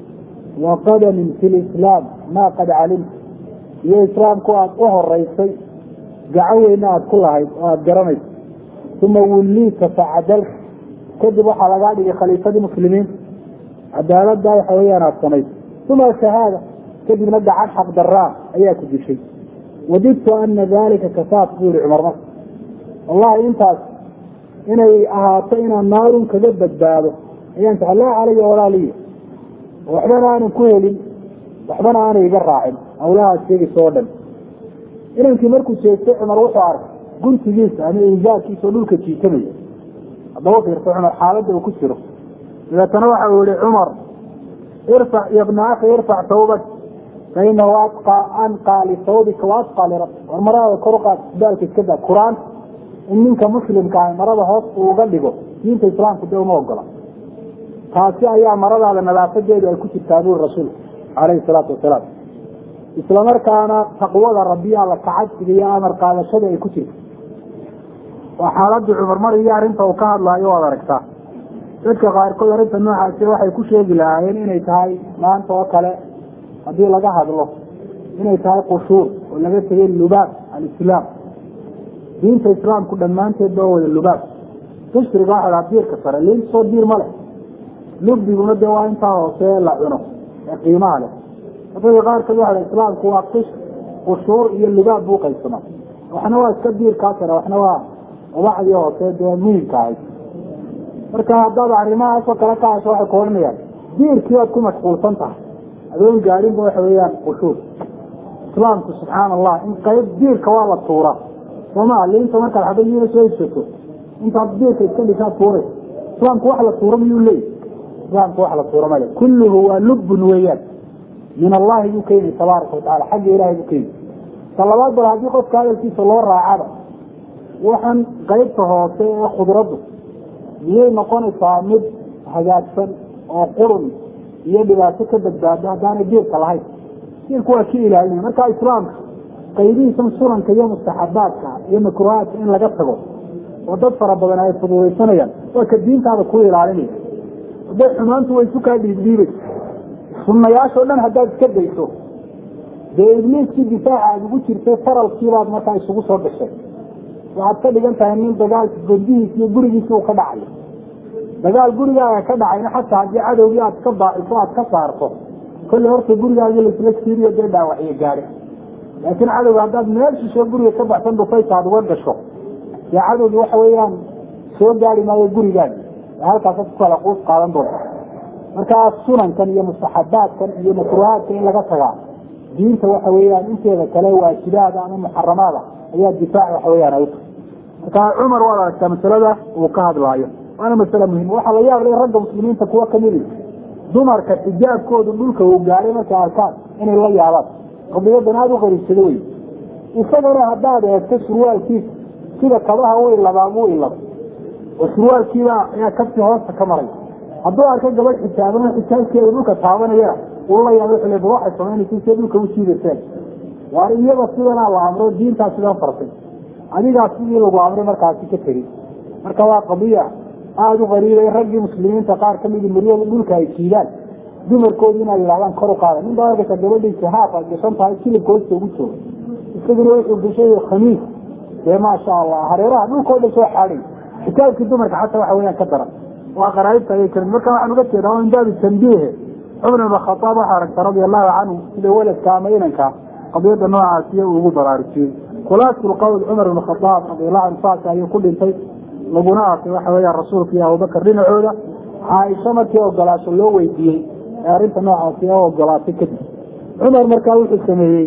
wa qadamin fi lislaam maa qad calimta iyo islaamku aada u horeysay gacan weyna aada ku lahayd oo aada garanayso uma wulliita facadalta kadib waxaa lagaa dhigay khaliifadii muslimiin cadaaladda waxa weyaan aada samayso uma shahaada kadibna gacan xaq daraa ayaa ku dishay wadidtu ana dalika kafaat buu yihi cumar marka wallahi intaas inay ahaato inaan naarun kaga badbaado ayaan jecel laa calaya walaaliya waxbana aanan ku helin waxbana aanay iga raacin hawlahaas sheegaysa oo dhan inankii markuu jeestay cumar wuxuu arkay guntigiisa ama injaarkiisa oo dhulka jiitamaya haddaba fiirsa cumar xaaladda uu ku jiro dabeetana waxa uu yihi cumar irfac ya bna akhi irfac tawbak fainahu adqa anqaa lisawbika wa adqaa lirabbi war marada kor uqaad baalka iska daa qur-aan in ninka muslimka ah marada hoos uu uga dhigo diinta islaamku dee uma ogola taasi ayaa maradaada nadaafadeedu ay ku jirtaa buri rasuulku calayhi salaatu wasalaam isla markaana taqwada rabbiya alla kacabsiga iyo amar qaadashada ay ku jirto waa xaaladii cumar mar iyo arrinta uu ka hadlaayo waad aragtaa dadka qaarkood arrinta noocaasi waxay ku sheegi lahaayeen inay tahay maanta oo kale haddii laga hadlo inay tahay qushuur oo laga tegay lubaab alislaam diinta islaamku dhammaanteed ba wada lubaab dushriga waxa dhaha diirka sare liin soo diir ma leh lubdiguna dee waa intaa hoose la cuno ee qiimaha leh dadka qaarkood waxa dhaha islaamku waa qish qushuur iyo lubaab buu qaybsama waxna waa iska diirkaa sare waxna waa ubacdii hoose dee muhimka ahayd marka haddaad arrimahaasoo kale ka hasho waxay ku odhanayaan diirkii waad ku mashquulsan tahay adoon gaadhinba waxa weeyaan qushuur islaamku subxaan allah in qayb diirka waa la tuuraa sooma liinta markaad xabadiina soo heshato intaad diirka iska dhisaa tuuray islaamku wax la tuuro miyuu leeyahy islaamku wax la tuuro male kulluhu waa lubbun weeyaan min allahi buu ka yimi tabaaraka watacala xagga ilahay buu ka yimi ta labaad bal haddii qofka hadalkiisa loo raacaba waxaan qaybta hoose ee khudraddu miyay noqonaysaa mid hagaagsan oo qurun iyo dhibaato ka badbaado haddaanay diirka lahayn diirku waa ka ilaalinaya marka islaamka qaybihiisan sunanka iyo mustaxabaadka iyo makruhaadka in laga tago oo dad fara badan ay fududaysanayaan waa ka diintaada ku ilaalinaya hadday xumaantu way isu kaa dhiibdhiibaysa sunnayaashoo dhan haddaad iska dayso dee ibliiskii difaaca aad ugu jirtay faralkiibaad markaa isugu soo gashay waxaad ka dhigan tahay nin dagaalka gondihiis iyo gurigiisi uu ka dhacayo dagaal gurigaaga ka dhacayna xataa haddii cadowgii aad ka baaciso aad ka saarto kolle horta gurigaagi laisla siiriyo dee dhaawacyo gaadhay laakiin cadowga haddaad meel shisho guriga ka baxsan dhufaysa aad uga gasho dee cadowgii waxa weeyaan soo gaari maayo gurigaagi halkaasaad ku kala quus qaadan doonta markaa sunankan iyo mustaxabaadkan iyo makruhaadka in laga tagaa diinta waxa weeyaan inteeda kale waajibaada ama muxaramaada ayaa difaac waxa weyaan ay marka cumar waad aragtaa masalada uu ka hadlaayo waana masale muhim waxaa la yaab lay ragga muslimiinta kuwa kamidi dumarka xijaabkoodu dhulka uu gaadhay markay arkaan inay la yaabaan qadiyadan aada u qariibsado wey isagana haddaad eegto surwaalkiisa sida kabaha u ilabaa buu ilaba oo surwaalkiiba ayaa kabsi hoosta ka maray hadduu arko gabadh xijaaban xijaabkeeda dhulka taabanayana uu la yaaba wuxuu le ba waxay samaynaysa siday dhulka u jiidayseen waar iyada sidanaa la amro diintaa sidan fartay adigaa sidii lagu amray markaasi ka tegey marka waa qadiya aada u qariibay raggii muslimiinta qaar kamidi miryada dhulka ay jiidaan dumarkoodu inay yidhahdaan kor u qaada nin baa arkaysa gabadhiisa haaf ay gashan tahay kilibka hoosta ugu jooga isaguna wuxuu gashay khamiis dee maasha allah hareeraha dhulkao dhan soo xaaday xitaabkii dumarka xataa waxa weyaan ka daran waa qaraaibta ayay karin marka waxaan uga jeedaa min baabi tambiihe cumar ibn khataab waxaa aragta radia allahu canhu sida weladka ama inanka qadiyada noocaasiyo uu ugu baraarujiyey khulaasul qowl cumar ibn khataab radiallahu canhu saas ayuu ku dhintay laguna aasay waxa weeyaan rasuulka iyo abubakar dhinacooda caaisho markii ogolaasho loo weydiiyey ee arrinta noocaasi oo ogolaatay kadib cumar markaa wuxuu sameeyey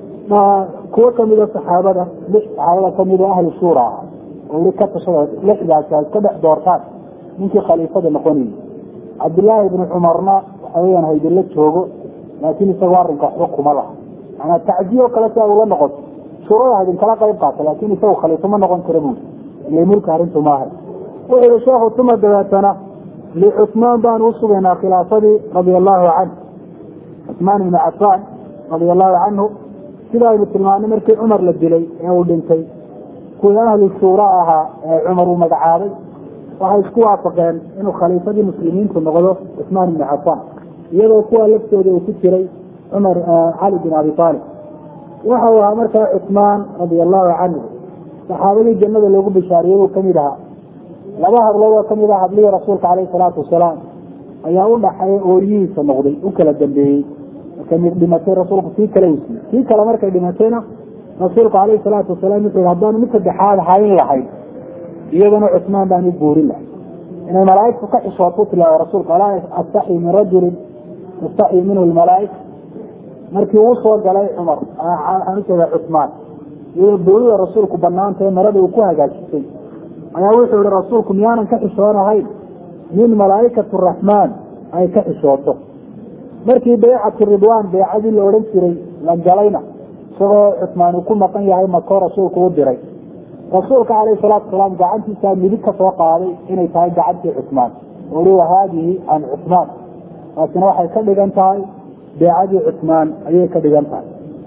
kuwo kamida saxaabada lix saxaabada kamid oo ahlu shuura ah oo weli ka tashada lixdaasi ay ka dhex doortaan ninkii khaliifada noqonayay cabdillaahi ibni cumarna waxa weyaan haydinla joogo laakiin isagoo arrinka waxba kuma laha manaa tacdiyo kale si ay ula noqoto shuurada haydin kala qayb qaata laakiin isagu khaliifo ma noqon kara buuri ile mulka arrintu maaha wuxuu yihi sheekhu tuma dabeetana licusmaan baan u sugaynaa khilaafadii radia allahu canhu cusmaan ibni cafaan radia allahu canhu sida aynu tilmaanay markii cumar la dilay ee uu dhintay kuwii ahlu shuura ahaa ee cumar uu magacaabay waxay isku waafaqeen inuu khaliifadii muslimiintu noqdo cusmaan ibni cafaan iyadoo kuwa laftooda uu ku jiray cumar cali bin abi aalib waxa uu ahaa markaa cusmaan radia allahu canhu saxaabadii jannada loogu bishaariyey buu kamid ahaa laba hablood oo kamid ah hablihii rasuulka caleyhi salaatu wasalaam ayaa u dhaxay ooriyihiisa noqday u kala dambeeyey markay mid dhimatay rasuulku kii kale usiiyey kii kale markay dhimatayna rasuulku caleyhi salaatu wasalaam wuxuu yihi haddaanu mid saddexaad hayn lahayn iyadana cusmaan baan u guurin lahay inay malaaigtu ka xishootu tilaawo rasuulku alaa astaxyi min rajulin tastaxyi minhu lmalaaika markii uu soo galay cumar waxaan ujeeda cusmaan iyadoo boolida rasuulku banaantae marada uu ku hagaajisay ayaa wuxuu yihi rasuulku miyaanan ka xishoonahayn min malaaikatu raxmaan ay ka xishooto markii baycatu ridwaan baycadii la odhan jiray la galayna isagoo cusmaan uu ku maqan yahay makoo rasuulku u diray rasuulka caleyhi salaatu wasalaam gacantiisaa midig ka soo qaaday inay tahay gacantii cusmaan ui haadihi can cusmaan taasina waxay ka dhigan tahay beecadii cusmaan ayay ka dhigan tahay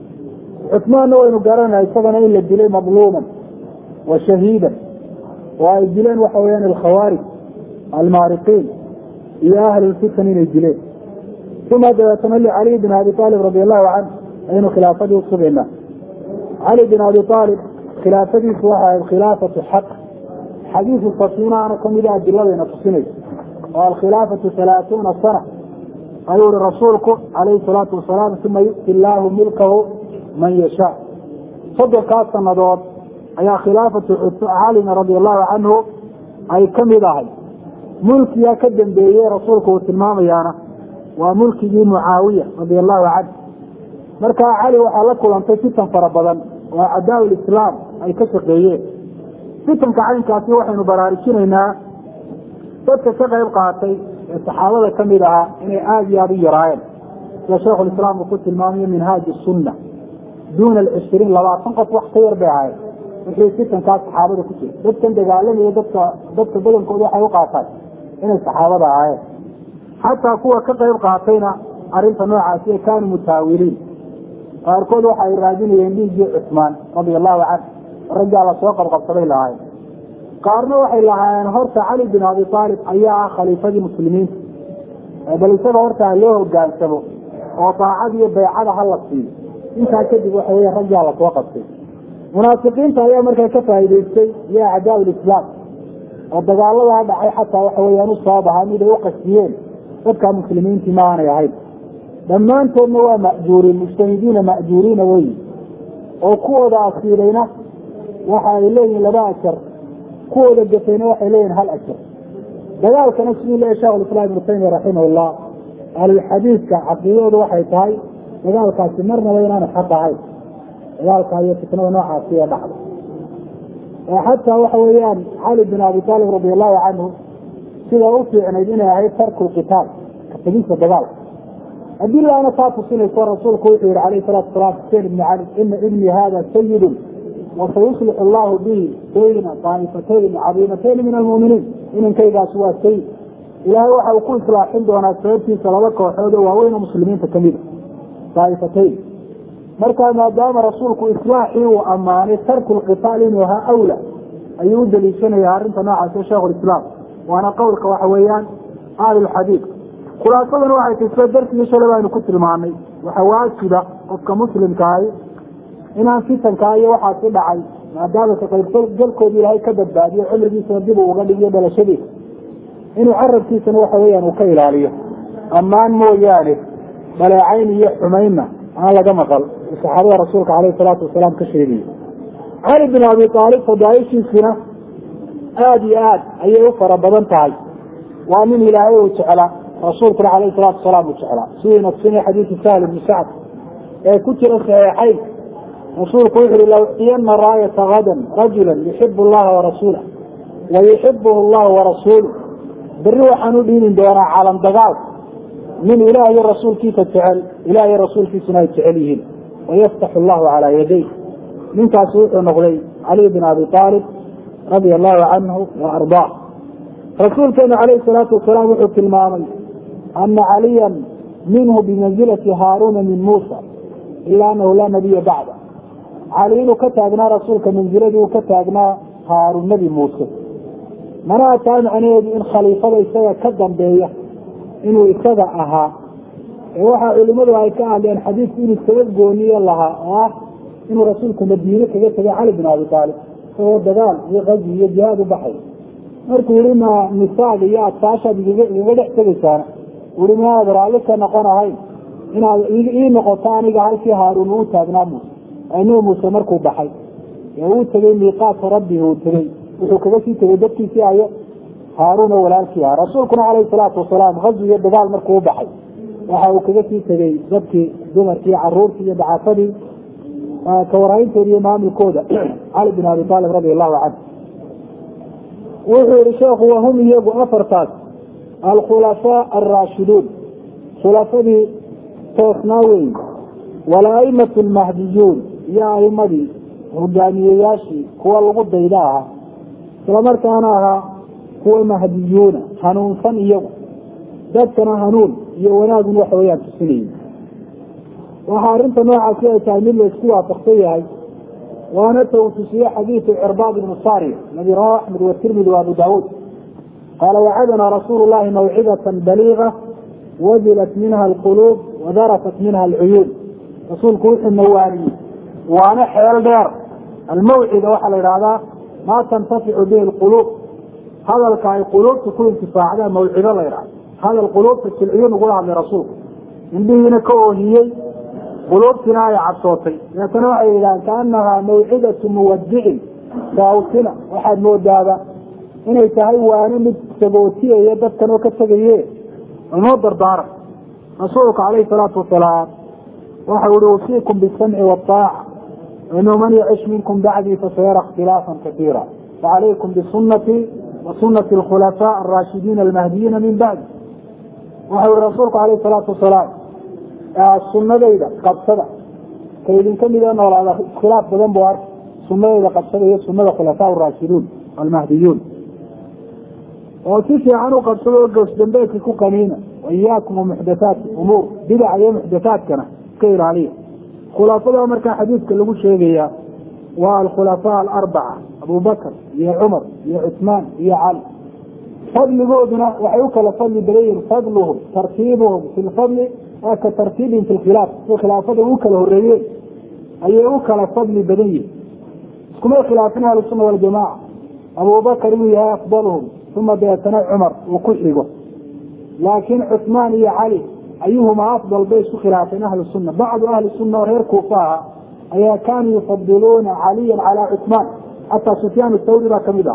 cusmaanna waynu garanaa isagana in la dilay madluuman wa shahiidan oo ay dileen waxa weyaan alkhawaarij almaariqiin iyo ahlulfitan inay dileen uma dabeetana licaliy bin abi aalib radi allahu canh aynu khilaafadii usugaynaa cali bin abi aalib khilaafadiisu waxa ahayd khilaafatu xaq xadiisu safiinaana kamida adiladayna tusinaysa oo alkhilaafatu halaatuuna sana ayuu ihi rasuulku calayhi salaatu wasalaam uma yu'ti illaahu milkahu man yashaa soddonkaas sanadood ayaa khilaafatu calina radia allahu canhu ay kamid ahay mulkigaa ka dambeeyey rasuulku uu tilmaamayaana waa mulkigii mucaawiya radia allahu canh markaa cali waxaa la kulantay fitan fara badan oo cadaa lislaam ay ka shaqeeyeen fitanka caynkaasi waxaynu baraarujinaynaa dadka ka qayb qaatay ee saxaabada kamid ahaa inay aada iyo aada u yaraayeen sida sheikhulislaam uu ku tilmaamayo minhaaji sunna duuna alcishriin labaatan qof wax ka yar bay ahayen wixii fitankaas saxaabada ku jira dadkan dagaalamaya dadka dadka badankooda waxay u qaataan inay saxaabada ahaayeen xataa kuwa ka qayb qaatayna arrinta noocaasi kaanuu mutaawiliin qaarkood waxa ay raadinayeen dhiiggii cusmaan radia allahu canh raggaa lasoo qabqabsaday lahaayeen qaarna waxay lahaayeen horta cali bin abi aalib ayaa ah khaliifadii muslimiinta bal isaga horta ha loo hogaansamo oo daacad iyo baycada ha la siiyo intaa kadib waxa weya raggaa lasoo qabtay munaafiqiinta ayaa markaa ka faa'idaystay iyo acdaa lislaam oo dagaaladaa dhacay xataa waxa weyaan u sabab ahaa miday u qasdiyeen dadka muslimiintii ma aanay ahayn dhammaantoodna waa ma'juuriin mujtahidiina ma'juuriina weyi oo kuwooda asiilayna waxa ay leeyihin laba ajar kuwooda gafayna waxay leeyihin hal ajar dagaalkana siduu leeyahy shekhulislaam ibnu taymiya raximahullah ahlulxadiidka caqiidadoodu waxay tahay dagaalkaasi marnaba inaanu xaq ahayn dagaalka iyo fitnada noocaasi ee dhacda oo xataa waxa weeyaan cali bin abi taalib radi allahu canhu sida u fiicnayd inay ahayd tarku lqitaal ka tegista dagaalka adilaana taa tusinayso rasuulku wuxuu yihi alayh salatu salaam xuseen ibni cali ina ibni hada sayidun wasayuslix allahu bihi bayna daaifatayn cadiimatayni min almuminiin inankaygaasi waa sayid ilaahay waxa uu ku islaaxin doonaa sababtiisa laba kooxood oo waaweyn oo muslimiinta kamida daaifatayn markaa maadaama rasuulku islaaxii uu ammaanay tarku lqitaal inuu ahaa awla ayuu u daliishanaya arrinta noocaas sheikhu lislaam waana qowlka waxa weeyaan ahlulxadiid khulaasaduna waxay tay sida darsigii shalay baynu ku tilmaanay waxa waajiba qofka muslimka ahi inaan fitankaa iyo waxaasi dhacay maadaama ka qaybgalkooda ilaahay ka badbaadiyo cumrigiisana dib uu uga dhigiyo dhalashadiisa inuu carabkiisana waxa weeyaan uu ka ilaaliyo ammaan mooyaane dhaleecayn iyo xumaynna aan laga maqal saxaabada rasuulka caleyhi salaatu wasalaam ka sheegayo cali bin abi aalib fadaaishiisina aada iyo aad ayay u fara badan tahay waa nin ilaahay uu jeclaa rasuulkuna caleyhi salaatu wasalaam uu jeclaa siduu naqsinay xadiisu sahl ibni sacd ee ku jira saxiixayn rasuulku wuxu uhi lawciyana raayata gadan rajula yuxibu allaha warasuulah wa yuxibuhu allahu warasuuluh berri waxaan u dhiibin doonaa calan dagaal nin ilaah iyo rasuulkiisa jecel ilah iyo rasuulkiisuna ay jecel yihiin wayaftaxu allahu calaa yaday ninkaasi wuxuu noqday caliy bin abi aalib radia allahu canhu wa ardaa rasuulkeenu calayhi salaatu wasalaam wuxuu tilmaamay ana caliyan minhu bimanzilati haaruuna min muusa ila anahu laa nabiya bacda cali inuu ka taagnaa rasuulka manziladii uu ka taagnaa haarun nebi muuse manaa taa macnaheedu in khaliifada isaga ka dambeeya inuu isaga ahaa ee waxaa culimadu ay ka hadleen xadiidku inuu iskaga gooniye lahaa oo ah inuu rasuulku madiine kaga tegay cali bin abi aalib isagoo dagaal iyo qazi iyo jihaad u baxay markuu yihi ma nisaaga iyo adkaashaad igaga dhex tegaysaana ui maaad raalli ka noqon ahayn inaad ii noqoto aniga halkii haaruun uu taagnaa muuse anuu muuse markuu baxay ee uu tegey miiqaadka rabbihi uu tegey wuxuu kaga sii tegey dadkiisii ayo haaruuna walaalkii aha rasuulkuna calayhi salaatu wasalaam hazi iyo dagaal markuu u baxay waxa uu kaga sii tegey dadkii dumarkii caruurtii iyo dacafadii ka warhaynteeda iyo maamulkooda cali bin abi aalib radi allahu canhu wuxuu yihi sheekhu wahum iyagu afartaas alkhulafaa alraashiduun khulafadii toosnaa weyn walaimatu almahdiyuun iyo aimadii hogaamiyeyaashii kuwa lagu dayda ahaa islamarkaana ahaa kuwa mahdiyuuna hanuunsan iyagu dadkana hanuun iyo wanaagun waxa weyaan tusinayay waxaa arrinta noocaasi ay tahay mid la isku waafaqsan yahay waana ta uu tusiye xadiidu cirbaad ibnu sariya aladi rawahu axmed watirmidi wa abu daawuud qaala wacadana rasuulu llahi mawcidatan baliiga wajilat minha alquluub wadarafat minha alcuyuun rasuulku wuxuu nawaaniyey waana xeel dheer almawcida waxaa la yidhahdaa maa tantaficu bihi alquluub hadalka ay quluubta ku intifaacdaan mawcido la yidhahda hadal quluubta silciyun ugula hadlay rasuulku indhihiina ka oohiyey quluubtina ay cabsootay deetana waxay yidhahaan kaanahaa mawcidatu muwadicin saawtina waxaad moodaaba inay tahay waano mid sagootiyaya dadkan oo ka tegaye inoo dardaaran rasuulka calayhi salaatu wasalaam waxau ihi usiikum bisamci waaaca inuu man yacish minkum bacdii fasayara ikhtilaafan kaiira facalaykum bisunatii wa sunati alkhulafaa araashidiina almahdiyiina min bacdi waxau ihi rasuulku calayhi salaatu wasalaam sunadayda qabsada ka idinka mida noolaada iskhilaaf badan bu arka sunadayda qabsada iyo sunada khulafaa raashiduun almahdiyuun oo si fiican u qabsada oo goosdambeedka ku qaniina waiyaakum wamuxdathaati umuur bidaca iyo muxdathaadkana iska ilaaliya khulafada markaa xadiidka lagu sheegaya waa alkhulafaa alarbaca abubakr iyo cumar iyo cusmaan iyo cali fadligooduna waxay u kala fadli badan yihin fadluhum tartiibuhum fi lfadli waa ka tartiibihim fi lkhilaaf si khilaafada u kala horeeyeen ayay u kala fadli badan yihin iskumay khilaafin ahlusuna waljamaca abubakar inuu yahay afdaluhum uma deetana cumar uu ku xigo laakiin cusmaan iyo cali ayuhuma afdal bay isku khilaafeen ahlu sunna bacdu ahli sunna oo reer kuufa aha ayaa kaanuu yufadiluuna caliyan calaa cusmaan xataa sufyaan thawri baa kamid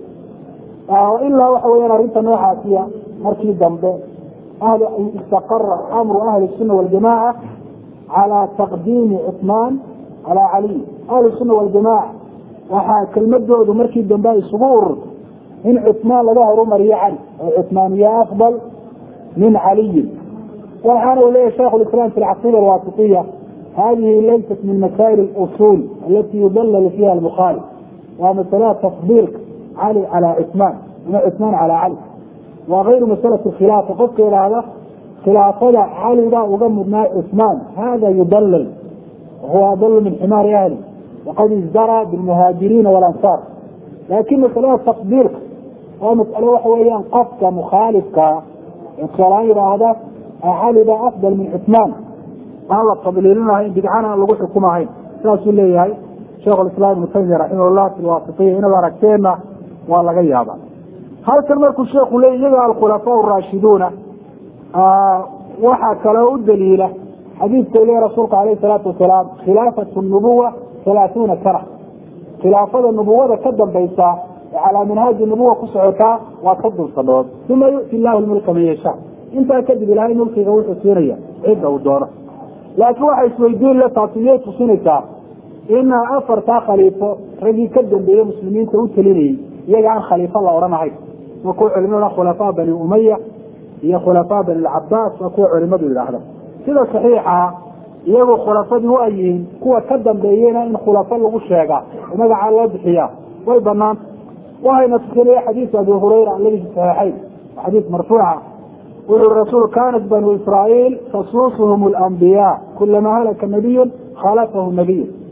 aha ilaa waxa weyaan arrinta noocaasiya markii dambe istaqara amru ahli الsuna waljamaca calى taqdiimi cusmaan calaa caliy ahlu suna waljamaca waxaa kelmadoodu markii dambe ay isugu ururtay in cusmaan laga horumariyo cali oo cusmaaniya afdal min caliyin waxaana uu leyahy shaikh islam fi alcaqiida alwaasitiya hadihi laysat min masaa'il اusul alati yudalal fiha albukhaari waa masalada tafdiilka cali calى cusmaan ama cusmaan calaa cali waa ayru masalati khilaafa qofka idhaahda khilaafada caligaa uga mudnaa cusmaan hada yudalal wahuwa adalu min ximaari ahli waqad izdaraa bilmuhaajiriina walansaar laakin masalada tafdiilka waa masalo waxa weeyaan qofka mukhaalifkaa ee tusaalahaan yidhaahda cali baa afdal min cusmaan aan la tadliilinahayn bidcana aan lagu xukumahayn saasuu leeyahay sheikh lislaam ibnu taymiya raximahullah fi lwaasitiya inaad aragteenna waa laga yaaba halkan markuu sheeku leey iyaga alkhulafaa raashiduuna waxaa kaloo u daliila xadiidka le rasuulka alayh salaatu wasalaam khilaafatu nubuwa halaathuuna sana khilaafada nubuwada ka dambaysa ee calaa minhaaji nubuwa ku socotaa waa soddon sanood uma yu'ti llahu lmulka man yasha intaa kadib ilaahay mulkiga wuxuu siinaya cidda uu doono laakiin waxa isweydiin le taasi miyay tusinaysaa ina afartaa khaliifo raggii ka dambeeye muslimiinta u telinayay iyaga aan khaliifo la odhanahayn waa kuwa culimadu khulafaa bani umaya iyo khulafaa bani lcabaas waa kuwa culimadu yidhaahda sida saxiixa iyagu khulafadii waa yihiin kuwa ka dambeeyena in khulafo lagu sheegaa oo magacaa loo bixiyaa way banaanta waxayna tusinaya xadiisu abi hurayra aladi fi saxiixayn xadiis marfuuca wuxuu rasuul kanat banu israa'iil tasuusuhum alambiyaa kulama halaka nabiyun khalafahu nabiyu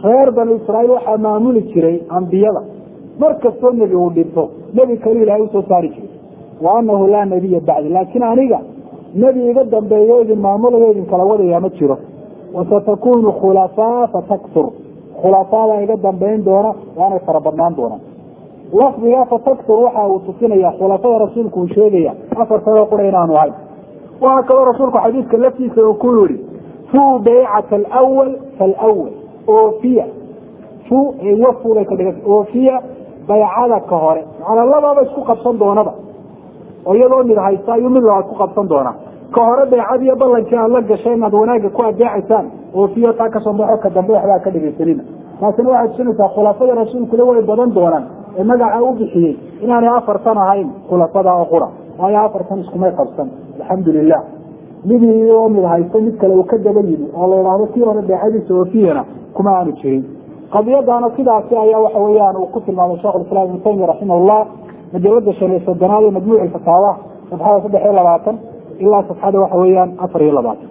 reer banu israa'iil waxaa maamuli jiray ambiyada mar kastoo nebi uu dhinto nebi kaluu ilaahay usoo saari jiray wa anahu laa nebiya bacdi laakiin aniga nebi iga dambeeyo idin maamulayo idin kala wadayaa ma jiro wasatakunu khulafaa fataktur khulafaadaa iga dambayn doona waanay fara badnaan doonaan lafdiga fataktur waxa uu tusinaya khulafada rasuulku uu sheegaya afar sanoo qura inaanu ahayn waxaa kaloo rasuulku xadiidka laftiisa uu ku yihi fuu baycata alwal falwal oofiya fu wafu bay ka dhigan oofiya baycada ka hore macnaa labaaba isku qabsan doonaba oo iyadoo mid haysta ayuu mid labaad ku qabsan doonaa ka hore baycadiiyo ballankii aad la gashay inaad wanaagga ku adeecaysaan oofiyo taa kasoo baxo ka dambe waxbaa ka dhegaysanina taasina waxay tusinaysaa khulafada rasuulkule way badan doonaan ee magaca u bixiyey inaanay afartan ahayn khulafada oo qura waayo afartan iskumay qabsan alxamdu lilah midii oo mid haysta mid kale uu ka daba yimi oo la idhaahdo kii hore beecadiisa oofiyana kuma aanu jirin qadiyadaana sidaasi ayaa waxa weeyaan uu ku tilmaamay shekhulislaam ibnu taymiya raximahullah majalada shan iyo soddonaad ee majmuuc fataawa safxada saddex iyo labaatan ilaa safxada waxa weeyaan afar iyo labaatan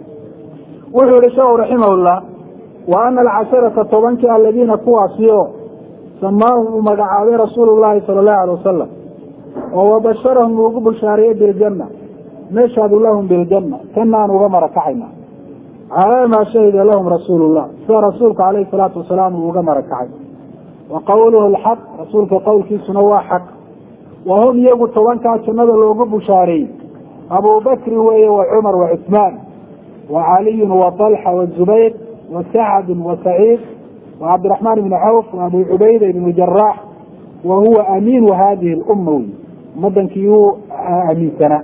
wuxuu yihi sheekhu raximahullah wa ana alcasharata tobankii aladiina kuwaasiyo samaahum uu magacaabay rasuulu llahi sala allahu alay wasalam oo wabasharahum uu ugu bushaariyey biljanna nashhadu lahum biljanna kanaan uga marakacayna calaa maa shahida lahum rasuulu llah sida rasuulku calayhi salaatu wasalaam uu uga marakacay wa qawluhu lxaq rasuulka qowlkiisuna waa xaq wa hum iyagu tobankaa jannada loogu bushaareeyey abubakrin weeye wa cumar wa cusmaan wa caliyun wa talxa wa zubayr wa sacdun wa saciid wa cabdiraxmaan ibni cawf wa abu cubayda ibnu jaraax wa huwa amiinu hadihi lumma wey umadankii uu amiinsanaa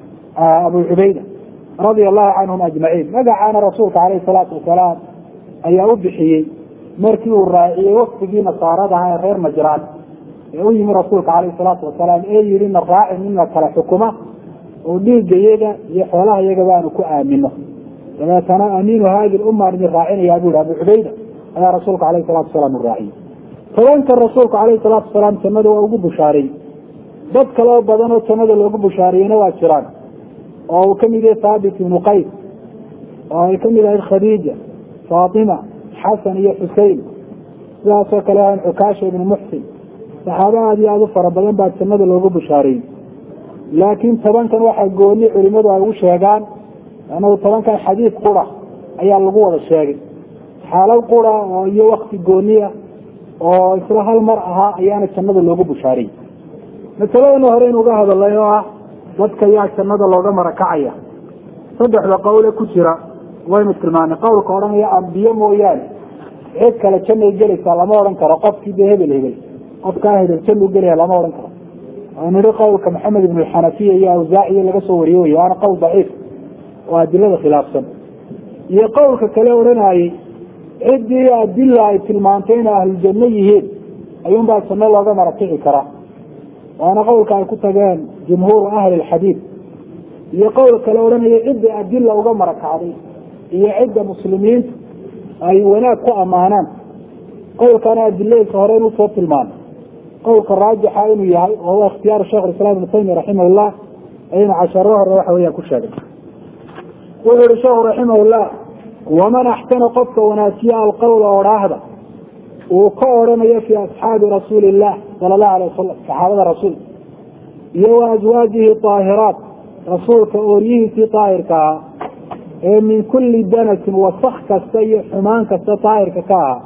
abu cubayda radia allahu canhum ajmaciin magacaana rasuulka calayhi salaatu wasalaam ayaa u bixiyey markii uu raaciyey waktigii nasaarada ahaa ee reer najraan ee u yimi rasuulka calayhi salaatu wasalaam ee yihi na raaci nina kale xukuma oo dhiigga iyaga iyo xoolaha iyagaba aanu ku aamino dabeetana amiinu hadi lummaan idin raacinaya bu yihi abu cubayda ayaa rasuulka alayhi salatu wasalaam u raaciyey tobanka rasuulku calayhi salaatu wasalaam jannada waa ugu bushaaray dad kaloo badan oo jannada loogu bushaariyeyna waa jiraan oo uu kamid yahay thaabit ibnu qays oo ay kamid ahayd khadiija faatima xasan iyo xusein sidaasoo kale ahan xukaasha ibnu muxsin saxaabo aada iyo aada u fara badan baa jannada loogu bushaariyey laakiin tobankan waxaa gooni culimadu ay ugu sheegaan annagu tobankan xadiid qura ayaa lagu wada sheegay xaalad qura oo iyo wakti gooniya oo isla hal mar ahaa ayaana jannada loogu bushaariyey masaladana hore in uga hadalay oo ah dadka yaa jannada looga marakacaya saddexda qowle ku jira waynu tilmaanay qowlka odhanaya ambiyo mooyaane cid kale jannay gelaysaa lama odhan karo qofkii dee hebel hebel qofkaa hebel jannuu gelaya lama odhan karo oo nihi qowlka maxamed ibn xanafiya iyo awsaaciyo laga soo wariye wey waana qowl daciif oo adilada khilaafsan iyo qowlka kale odhanayey ciddii adila ay tilmaantay inay ahluljanno yihiin ayuunbaa janno looga marakici karaa waana qowlka ay ku tageen jumhuuru ahli lxadiid iyo qowl kale odhanaya cidda adila uga marakacday iyo cidda muslimiintu ay wanaag ku ammaanaan qowlkana adilailka hore inuu soo tilmaamay qowlka raajixa inuu yahay oo huwa ikhtiyaaru sheikh islam ibnu taymiya raximahullah aynu casharo hore waxa weeyaan ku sheegay wuxuu yihi sheekhu raximahullah waman axsana qofka wanaajiya alqowla odhaahda uu ka odhanayo fi asxaabi rasuuli illah sala allahu alay wasalam saxaabada rasuulka iyo wa aswaajihi aahiraat rasuulka ooryihiisii daahirka ahaa ee min kulli danasin wasak kasta iyo xumaan kasta daahirka ka ahaa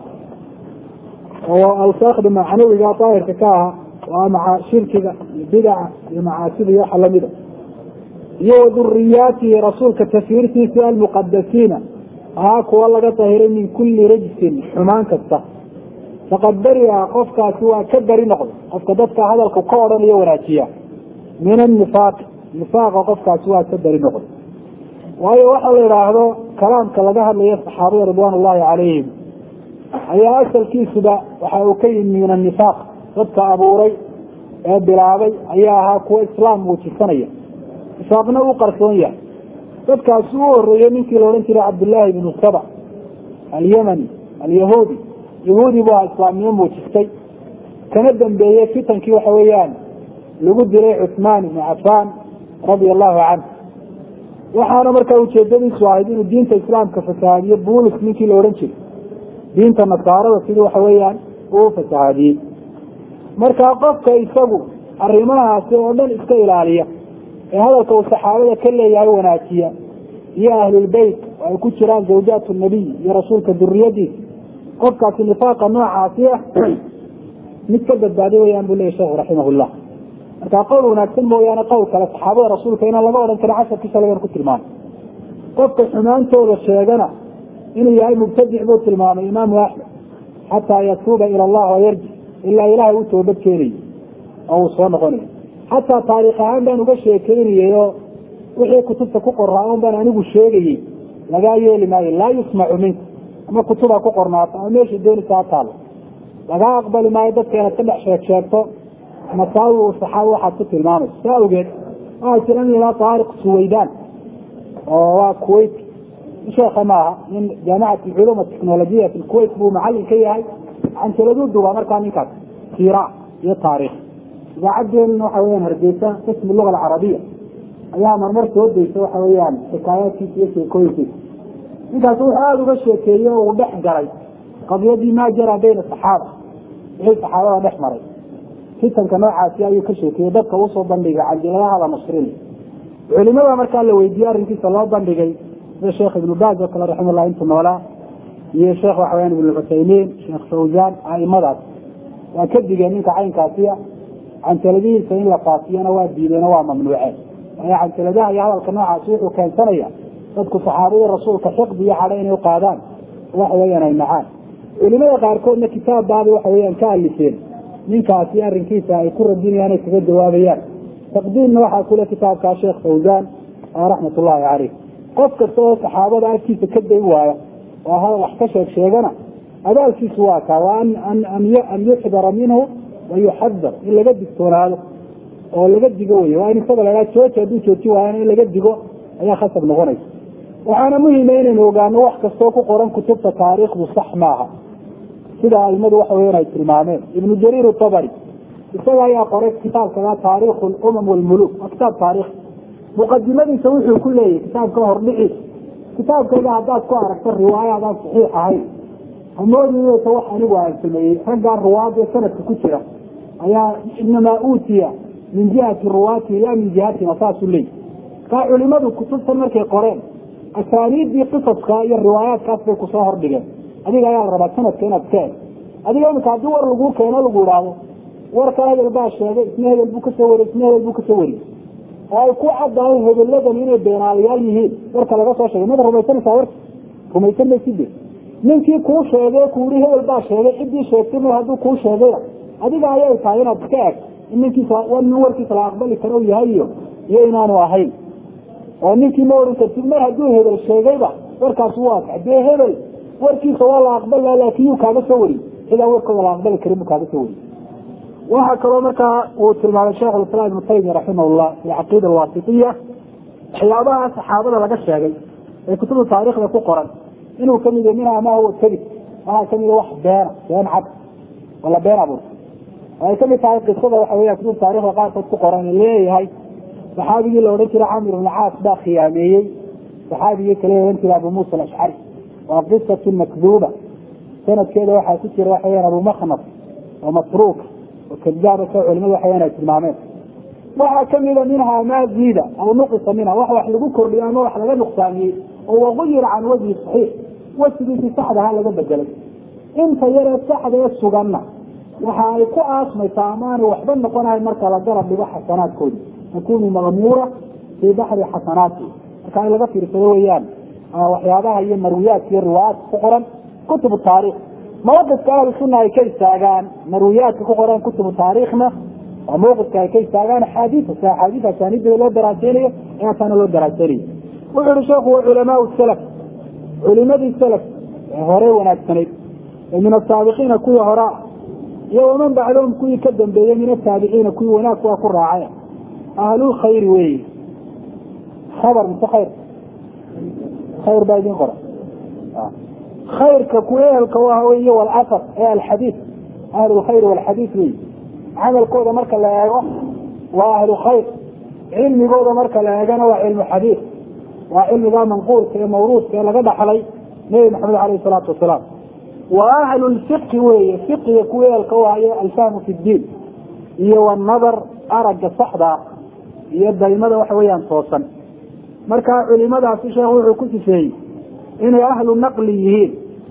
oo awsaakda macnawiga daahirka ka ahaa waa maca shirkiga iyo bidaca iyo macaasida iyo waxa lamida iyo wa duriyaatihi rasuulka tafiirtiisi almuqadasiina ahaa kuwa laga dahiray min kulli rajsin xumaan kasta faqad beriha qofkaasi waa ka beri noqday qofka dadka hadalka ka odhanayo wanaajiya min anifaaq nifaaqa qofkaasi waa ka beri noqday waayo waxa la idhaahdo kalaamka laga hadlayo saxaabada ridwaan ullahi calayhim ayaa asalkiisuba waxa uu ka yimi min anifaaq dadka abuuray ee bilaabay ayaa ahaa kuwa islaam muujisanaya nifaaqna u qarsoon yahay dadkaasi u horeeyey ninkii la odhan jiray cabdullaahi bnu saba alyamani alyahuudi yahuudi bu aha islaamnimo muujistay kana dambeeyey fitankii waxa weeyaan lagu dilay cuثmaan ibnu cafaan radia allahu canhu waxaana markaa ujeedadiisu ahayd inuu diinta islaamka fasahaadiyo bulis ninkii la odhan jiray diinta nasaarada sidii waxa weeyaan uu fasahaadiyey marka qofka isagu arrimahaasi oo dhan iska ilaaliya ee hadalka uu saxaabada ka leeyahay wanaajiya iyo ahlulbeyt oo ay ku jiraan zawjaat nabiy iyo rasuulka duriyadiisa qofkaasi nifaaqa noocaasi ah mid ka badbaaday weyaan buu leyahy sheekhu raximahullah marka qowl wanaagsan mooyaane qowl kale saxaabada rasuulka inaan laga odhan karin casharkiisa lagan ku tilmaamay qofka xumaantooda sheegana inuu yahay mubtadic buu tilmaamay imaamu axmed xataa yatuuba ila allah wayarji ilaa ilaahay u toobad keenayo oo uu soo noqonayo xataa taariikh ahaan baan uga sheekeynayay oo wixii kutubta ku qoraa un baan anigu sheegayey lagaa yeeli maayo laa yusmacu minka ama kutubaa ku qornaato ama meesha doonaysa ha taalo lagaa aqbali maayo dadka inaad ka dhex sheeg sheegto masaawi u saxaaba waxaad ku tilmaamayso saa awgeed waxaa jira nin ilaa taariq suwaydaan oo waa kuwait sheekha maaha nin jaamicat alculuum atechnolojiya fi lkuwait buu macalin ka yahay canjaladuu duba markaa ninkaas siira iyo taariikh idaacadeen waxa weyaan hargeysa qismu luga alcarabiya ayaa marmar soo daysa waxa weeyaan xikaayaadkiisa iyo sheekooyinkiisa ninkaas wuxuu aada uga sheekeeyey oo uu dhex galay qadiyadii maa jara bayna saxaaba wixii saxaabada dhex maray fitanka noocaasi ayuu ka sheekeeyey dadka usoo bandhigay canjiladaha la nashrin culimada markaa la weydiiyey arrinkiisa loo bandhigay sida sheekh ibnu baaz oo kale raximahullah intuu noolaa iyo sheekh waxa weyaan ibnu cuthaymiin sheekh fawzaan aimadaas waa ka digeen ninka caynkaasiya canjaladihiisa in la faafiyana waa diideeno waa mamnuuceen waayo canjaladaha iyo hadalka noocaasi wuxuu keensanaya dadku saxaabadii rasuulka xiqdi iyo cadho inay uqaadaan waxa weeyaan ay nacaan culimada qaarkoodna kitaab baaba waxa weyaan ka alifeen ninkaasi arrinkiisa ay ku radinayaan ay kaga jawaabayaan taqdiimna waxaa kule kitaabkaa sheekh fawzaan raxmat ullahi caleyh qof kasta oo saxaabada agtiisa ka day waaya oo wax ka sheeg sheegana abaalkiisu waa kaa waa an yuxdara minhu wa yuxadar in laga digtoonaado oo laga digo wey waa in isaga lahaa jooji hadduu jooji waayana in laga digo ayaa khasab noqonaysa waxaana muhima inaynu ogaano wax kastoo ku qoran kutubta taariikhdu sax maaha sida aimadu waxa weyan ay tilmaameen ibnu jariir tabari isaga ayaa qoray kitaabkaa taariikhu lumam walmuluk waa kitaab taarikh muqadimadiisa wuxuu ku leeyahy kitaabka hordhici kitaabkayga haddaad ku aragto riwaayo adaan saxiix ahayn hamoodinta wax anigu aan sameeyey raggaa ruwaadee sanadka ku jira ayaa inamaa uutiya min jihati ruwaati la min jihatina saasuu leeyahy kaa culimadu kutubtan markay qoreen asaaniiddii qisaska iyo riwaayaadkaas bay kusoo hordhigeen adiga ayaa la rabaa sanadka inaad iska eg adiga imika haddii war laguu keeno lagu idhaahdo warkan hebel baa sheegay isna hebel buu kasoo wariy isna hebel buu kasoo wariyey oo ay ku caddahay hebeladan inay beenaalayaal yihiin warka laga soo sheegay mada rumaysanaysaa warka rumaysan mayside ninkii kuu sheegay ku yihi hebel baa sheegay ciddii sheegtay mar hadduu kuu sheegayna adiga ayay tahay inaad iska eg in ninkiisa nin warkiisa la aqbali karo yahay iyo iyo inaanu ahayn oo ninkii ma oran kartid mar hadduu hebel sheegayba warkaas waa kax dee hebel warkiisa waa la aqbala laakin yuu kaaga soo wariy sidaa warkooda la aqbali karin buu kaaga soo wariy waxaa kaloo markaa uu tilmaamay sheekh islam ibnu taymiya raximahullah fi caqiida alwaasitiya waxyaabaha saxaabada laga sheegay ee kutubta taariikhda ku qoran inuu kamid yahay minhaa ma huwa kadib waxaa kamid wax beena been cad wala been abuurta ay kamid tahay qisada waxa weya kutubta taarikhda qaarkood ku qoran leeyahay saxaabigii la odhan jiray camr ibn caas baa khiyaameeyey saxaabigii kale odhan jiray abu muusa alashcari waa qisatu makduuba sanadkeeda waxaa ku jira waxa weyan abu maknaf oo masruuka oo kadaaba sa culimadu waxa weyan ay tilmaameen waxaa kamida minhaa maa ziida aw nuqisa minha wax wax lagu kordhiyo ama wax laga nuqsaamiyey oo waguyira can wajhi saxiix wasigiisii saxdaha laga bedelay inta yaree saxda ee suganna waxa ay ku aasmaysaa amaanay waxba noqonahay marka la garab dhigo xasanaadkoodi takunu maqmuura fii baxri xasanaati marka in laga fiirsado weeyaan waxyaabaha iyo marwiyaadka iyo riwaayaadka ku qoran kutubu taarikh mawqifka ahlu sunna ay ka istaagaan marwiyaadka ku qoran kutubu taariikhna waa mawqifka ay ka istaagaan axaadiisa si axaadiis asaaniidda loo daraaseynayo ee ataana loo daraaseynayo wuxuu yihi sheekhu wa culamaau salaf culimadii salaf ee hore wanaagsanayd ee min asaabiqiina kuwii hore ah iyo waman bacdahum kuwii ka dambeeyey min ataabiciina kuwii wanaag kuwa ku raacay ahlulkhayri weyi khabar mise khayr khayr baa idin qora khayrka kuwa ehelka u ah wey walafar ee alxadiid ahlulkhayr walxadiid wey camalkooda marka la eego waa ahlu khayr cilmigooda marka la eegana waa cilmu xadiid waa cilmigaa manquulka ee mawruudka ee laga dhaxlay nebi maxamed aleyh salaatu wasalaam wa ahlu lfiqhi weeye fiqiga kuwa eelka u hayo alfahmu fi ddiin iyo wanadar aragga saxda iyo daymada waxa weeyaan toosan marka culimadaasi sheekhu wuxuu ku sifeeyey inay ahlu naqli yihiin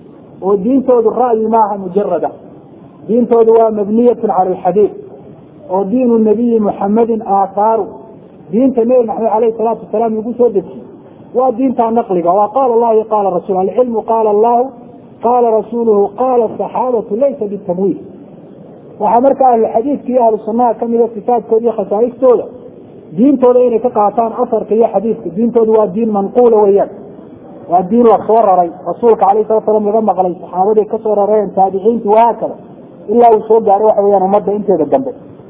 oo diintoodu ra'yi maaha mujarada diintoodu waa mabniyatun cala alxadiid oo diinu nabiyi muxamedin aahaaru diinta nebi maxamed aleyhi salaatu wasalaam lagu soo dejiyey waa diinta naqliga waa qaala allahu iyo qaala rasul alcilmu qaala allahu qaala rasuuluhu qaala saxaabatu laysa bitamwiil waxaa marka ahluxadiidka iyo ahlu sunnaha kamida sifaadkooda iyo khasaa'istooda diintooda inay ka qaataan asarka iyo xadiidka diintoodu waa diin manquula weeyaan waa diin la soo raray rasuulka alayh salatu salam laga maqlay saxaabadii kasoo rareen taabiciinti wahaakada ilaa uu soo gaaray waxa weyaan ummadda inteeda dambe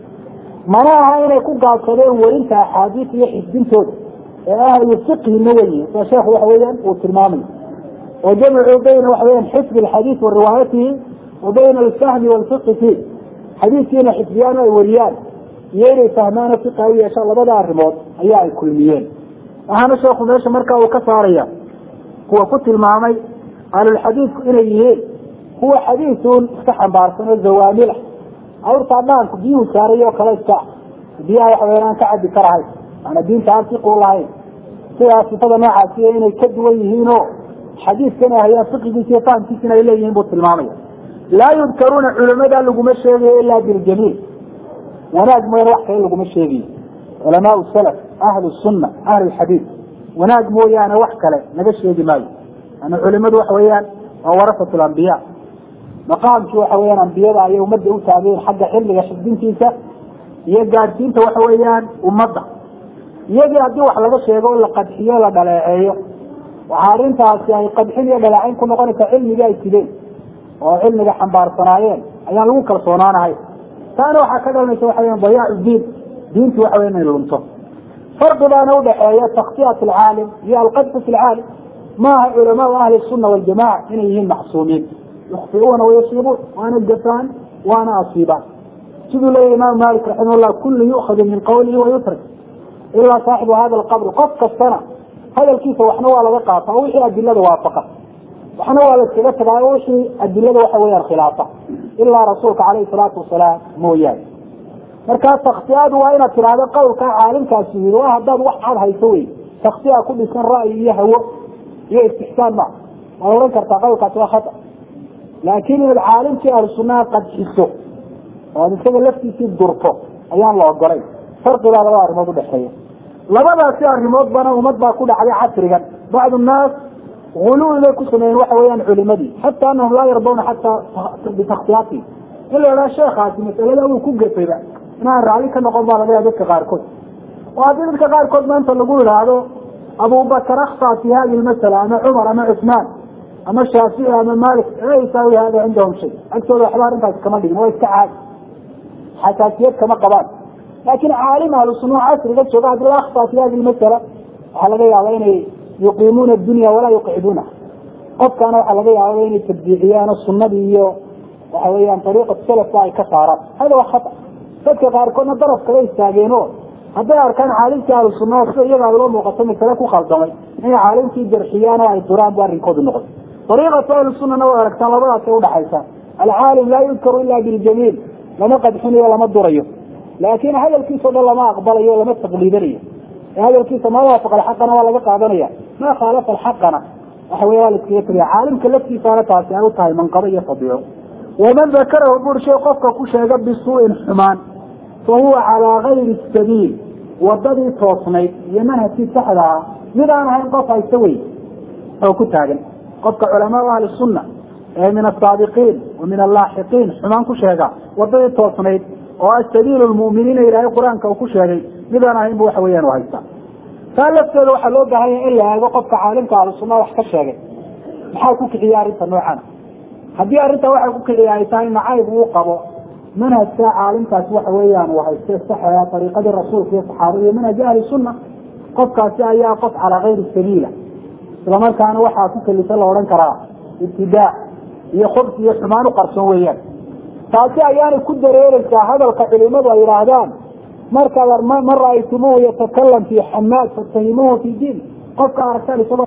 mana aha inay ku gaabsadeen werinta axaadiis iyo xisbintooda ee ahlu fiqhina weye sa sheekhu waxa weeyaan uu tilmaamay oo jamcu bayna waxa weyan xifdi alxadiis wa riwaayatihi wa bayna alfahmi walfiqhi fiih xadiiskiina xifdiyaan ay wariyaan iyo inay fahmaano fiqa u yeeshaan labada arrimood ayaa ay kulmiyeen waxaana sheekhu meesha marka uu ka saaraya kuwa ku tilmaamay ahlulxadiidku inay yihiin kuwa xadiisuun iska xambaarsan oo zawaamila awrtaa dhaanku biyuhu saaray oo kale iska biyaha waxa weyan aan ka cabi karahayn maana diinta aan fiqu lahayn sidaas sifada noocaasiy inay ka duwan yihiin oo xadiiskana hayaan fiqigiisa iyo fahamkiisina ay leeyihiin buu tilmaamaya laa yudkaruuna culamada laguma sheegayo ilaa biljamiil wanaag mooyaane wax kale laguma sheegayo culamaau salaf ahlu sunna ahlu lxadiid wanaag mooyaane wax kale laga sheegi maayo ana culimadu waxa weeyaan waa warasatu lambiya maqaamkii waxa weyaan ambiyada ayay ummadda u taageen xagga xilliga xifdintiisa iyo gaadhsiinta waxa weeyaan ummadda iyagii haddii wax laga sheego o la qadxiyo la dhaleeceeyo waxaa arrintaasi ay qadxin iyo dhaleecayn ku noqonaysaa cilmigii ay sideen oo cilmiga xambaarsanaayeen ayaan lagu kalsoonaanahay taana waxaa ka dhalanaysa waxa weyan dayaacu diin diintu waxa weya inay lunto farqi baana udhaxeeya taktiyat alcaalim iyo alqadfu fi lcaalim maaha culamaau ahli sunna waljamaca inay yihiin macsuumiin yukfiuuna wayasiibuun waana gafaan waana asiibaan siduu leeyahy imaamu malik raximah llah kullu yu'khadu min qawlihi wayutrak ilaa saaxibu hada alqabr qof kastana hadalkiisa waxna waa laga qaata oo wixii adilada waafaqa waxna waa la iskaga tagaa oo wixii adilada waxa weeyaan khilaafa ilaa rasuulka caleyhi salaatu wasalaam mooyaane markaa taktiyadu waa inaad tidhaahdo qawlkaa caalimkaasi yii waa haddaad wax cad hayso wey taktiya ku dhisan ra'yi iyo hawo iyo istixsaan ma waad ohan kartaa qawlkaasi waa khata laakiin inaad caalimkii ahlu sunnaha qadxiso oo ad isaga laftiisii durto ayaan la ogolay farqibaa labada arrimood udhexeeya labadaasi arrimood bana ummad baa ku dhacday casrigan bacdu nnaas guluwi bay ku sameeyeen waxa weeyaan culimadii xata anahum laa yardawna xataa bitaktiyaati in la idhaha sheekaasi masalada uu ku gafayba inaan raalli ka noqon baa laga yaha dadka qaarkood oo haddii dadka qaarkood maanta lagu idhaahdo abubakar akta fi hadi lmasala ama cumar ama cusmaan ama shaafici ama malik la yusaawi hada cindahum shay agtooda waxba arrintaasi kama dhigin waa iska caadi xasaasiyad kama qabaan laakin caalim ahlu sunna casriga jooga hadii la akta fi hadi lmasala waxaa laga yaaba inay yuqiimuuna adunya walaa yuqciduuna qofkaana waxaa laga yaaba inay tabdiiciyaan sunadii iyo waxa weeyaan ariiqat salafka ay ka saaraan hada waa khata dadka qaarkoodna daraf kala istaageen o hadday arkaan caalimkii ahlu sunnaha sida iyaga ay loo muuqato masale ku khaldamay inay caalimkii jarxiyaan oo ay duraan bu arrinkoodu noqday ariiqatu ahlu sunnana way aragtaan labadaasay udhaxaysaa alcaalim laa yudkaru ila biljamiil lama qadxinayo lama durayo laakin hadalkiisa o dhan lama aqbalayo lama taqliidanayo hadalkiisa ma waafaqa alxaqana waa laga qaadanaya ma khaalafa alxaqana waxa wey waa la iskaga tegaya caalimka laftiisaana taasi ay u tahay manqabo iyo fadiico waman dakarahu burshay qofka ku sheega bisuu'in xumaan fa huwa calaa gayri sabiil wadadii toosnayd iyo manhajkii saxda ah mid aan ahayn qof haysta wey oo ku taagan qofka culamaau ahli sunna ee min asaabiqiin wa min allaaxiqiin xumaan ku sheega wadadii toosnayd oo asabiil lmu'miniina ilaahay qur-aanka uu ku sheegay midaan ahayn bu waxa weeyaan u haystaa taa lafteeda waxaa loo baahanya in la eego qofka caalimka ahlu sunna wax ka sheegay maxaa ku kiciya arrinta noocan haddii arrintaa waxay ku kiciya ay tahay nacayb uu qabo manhajka caalimkaasi waxa weeyaan uu hayste saxaya ariiqadii rasuulka iyo saxaabada iyo manhaji ahli sunna qofkaasi ayaa qof calaa gayri sabiila islamarkaana waxaa ku kelisa la odhan karaa ibtidaa iyo khubs iyo xumaan u qarsoon weeyaan taasi ayaanay ku dareereysaa hadalka culimadu ay yidhaahdaan markaad man ra'aytumuhu yatakalam fi xamaad fatahimuhu fi diin qofka aragtaan isagoo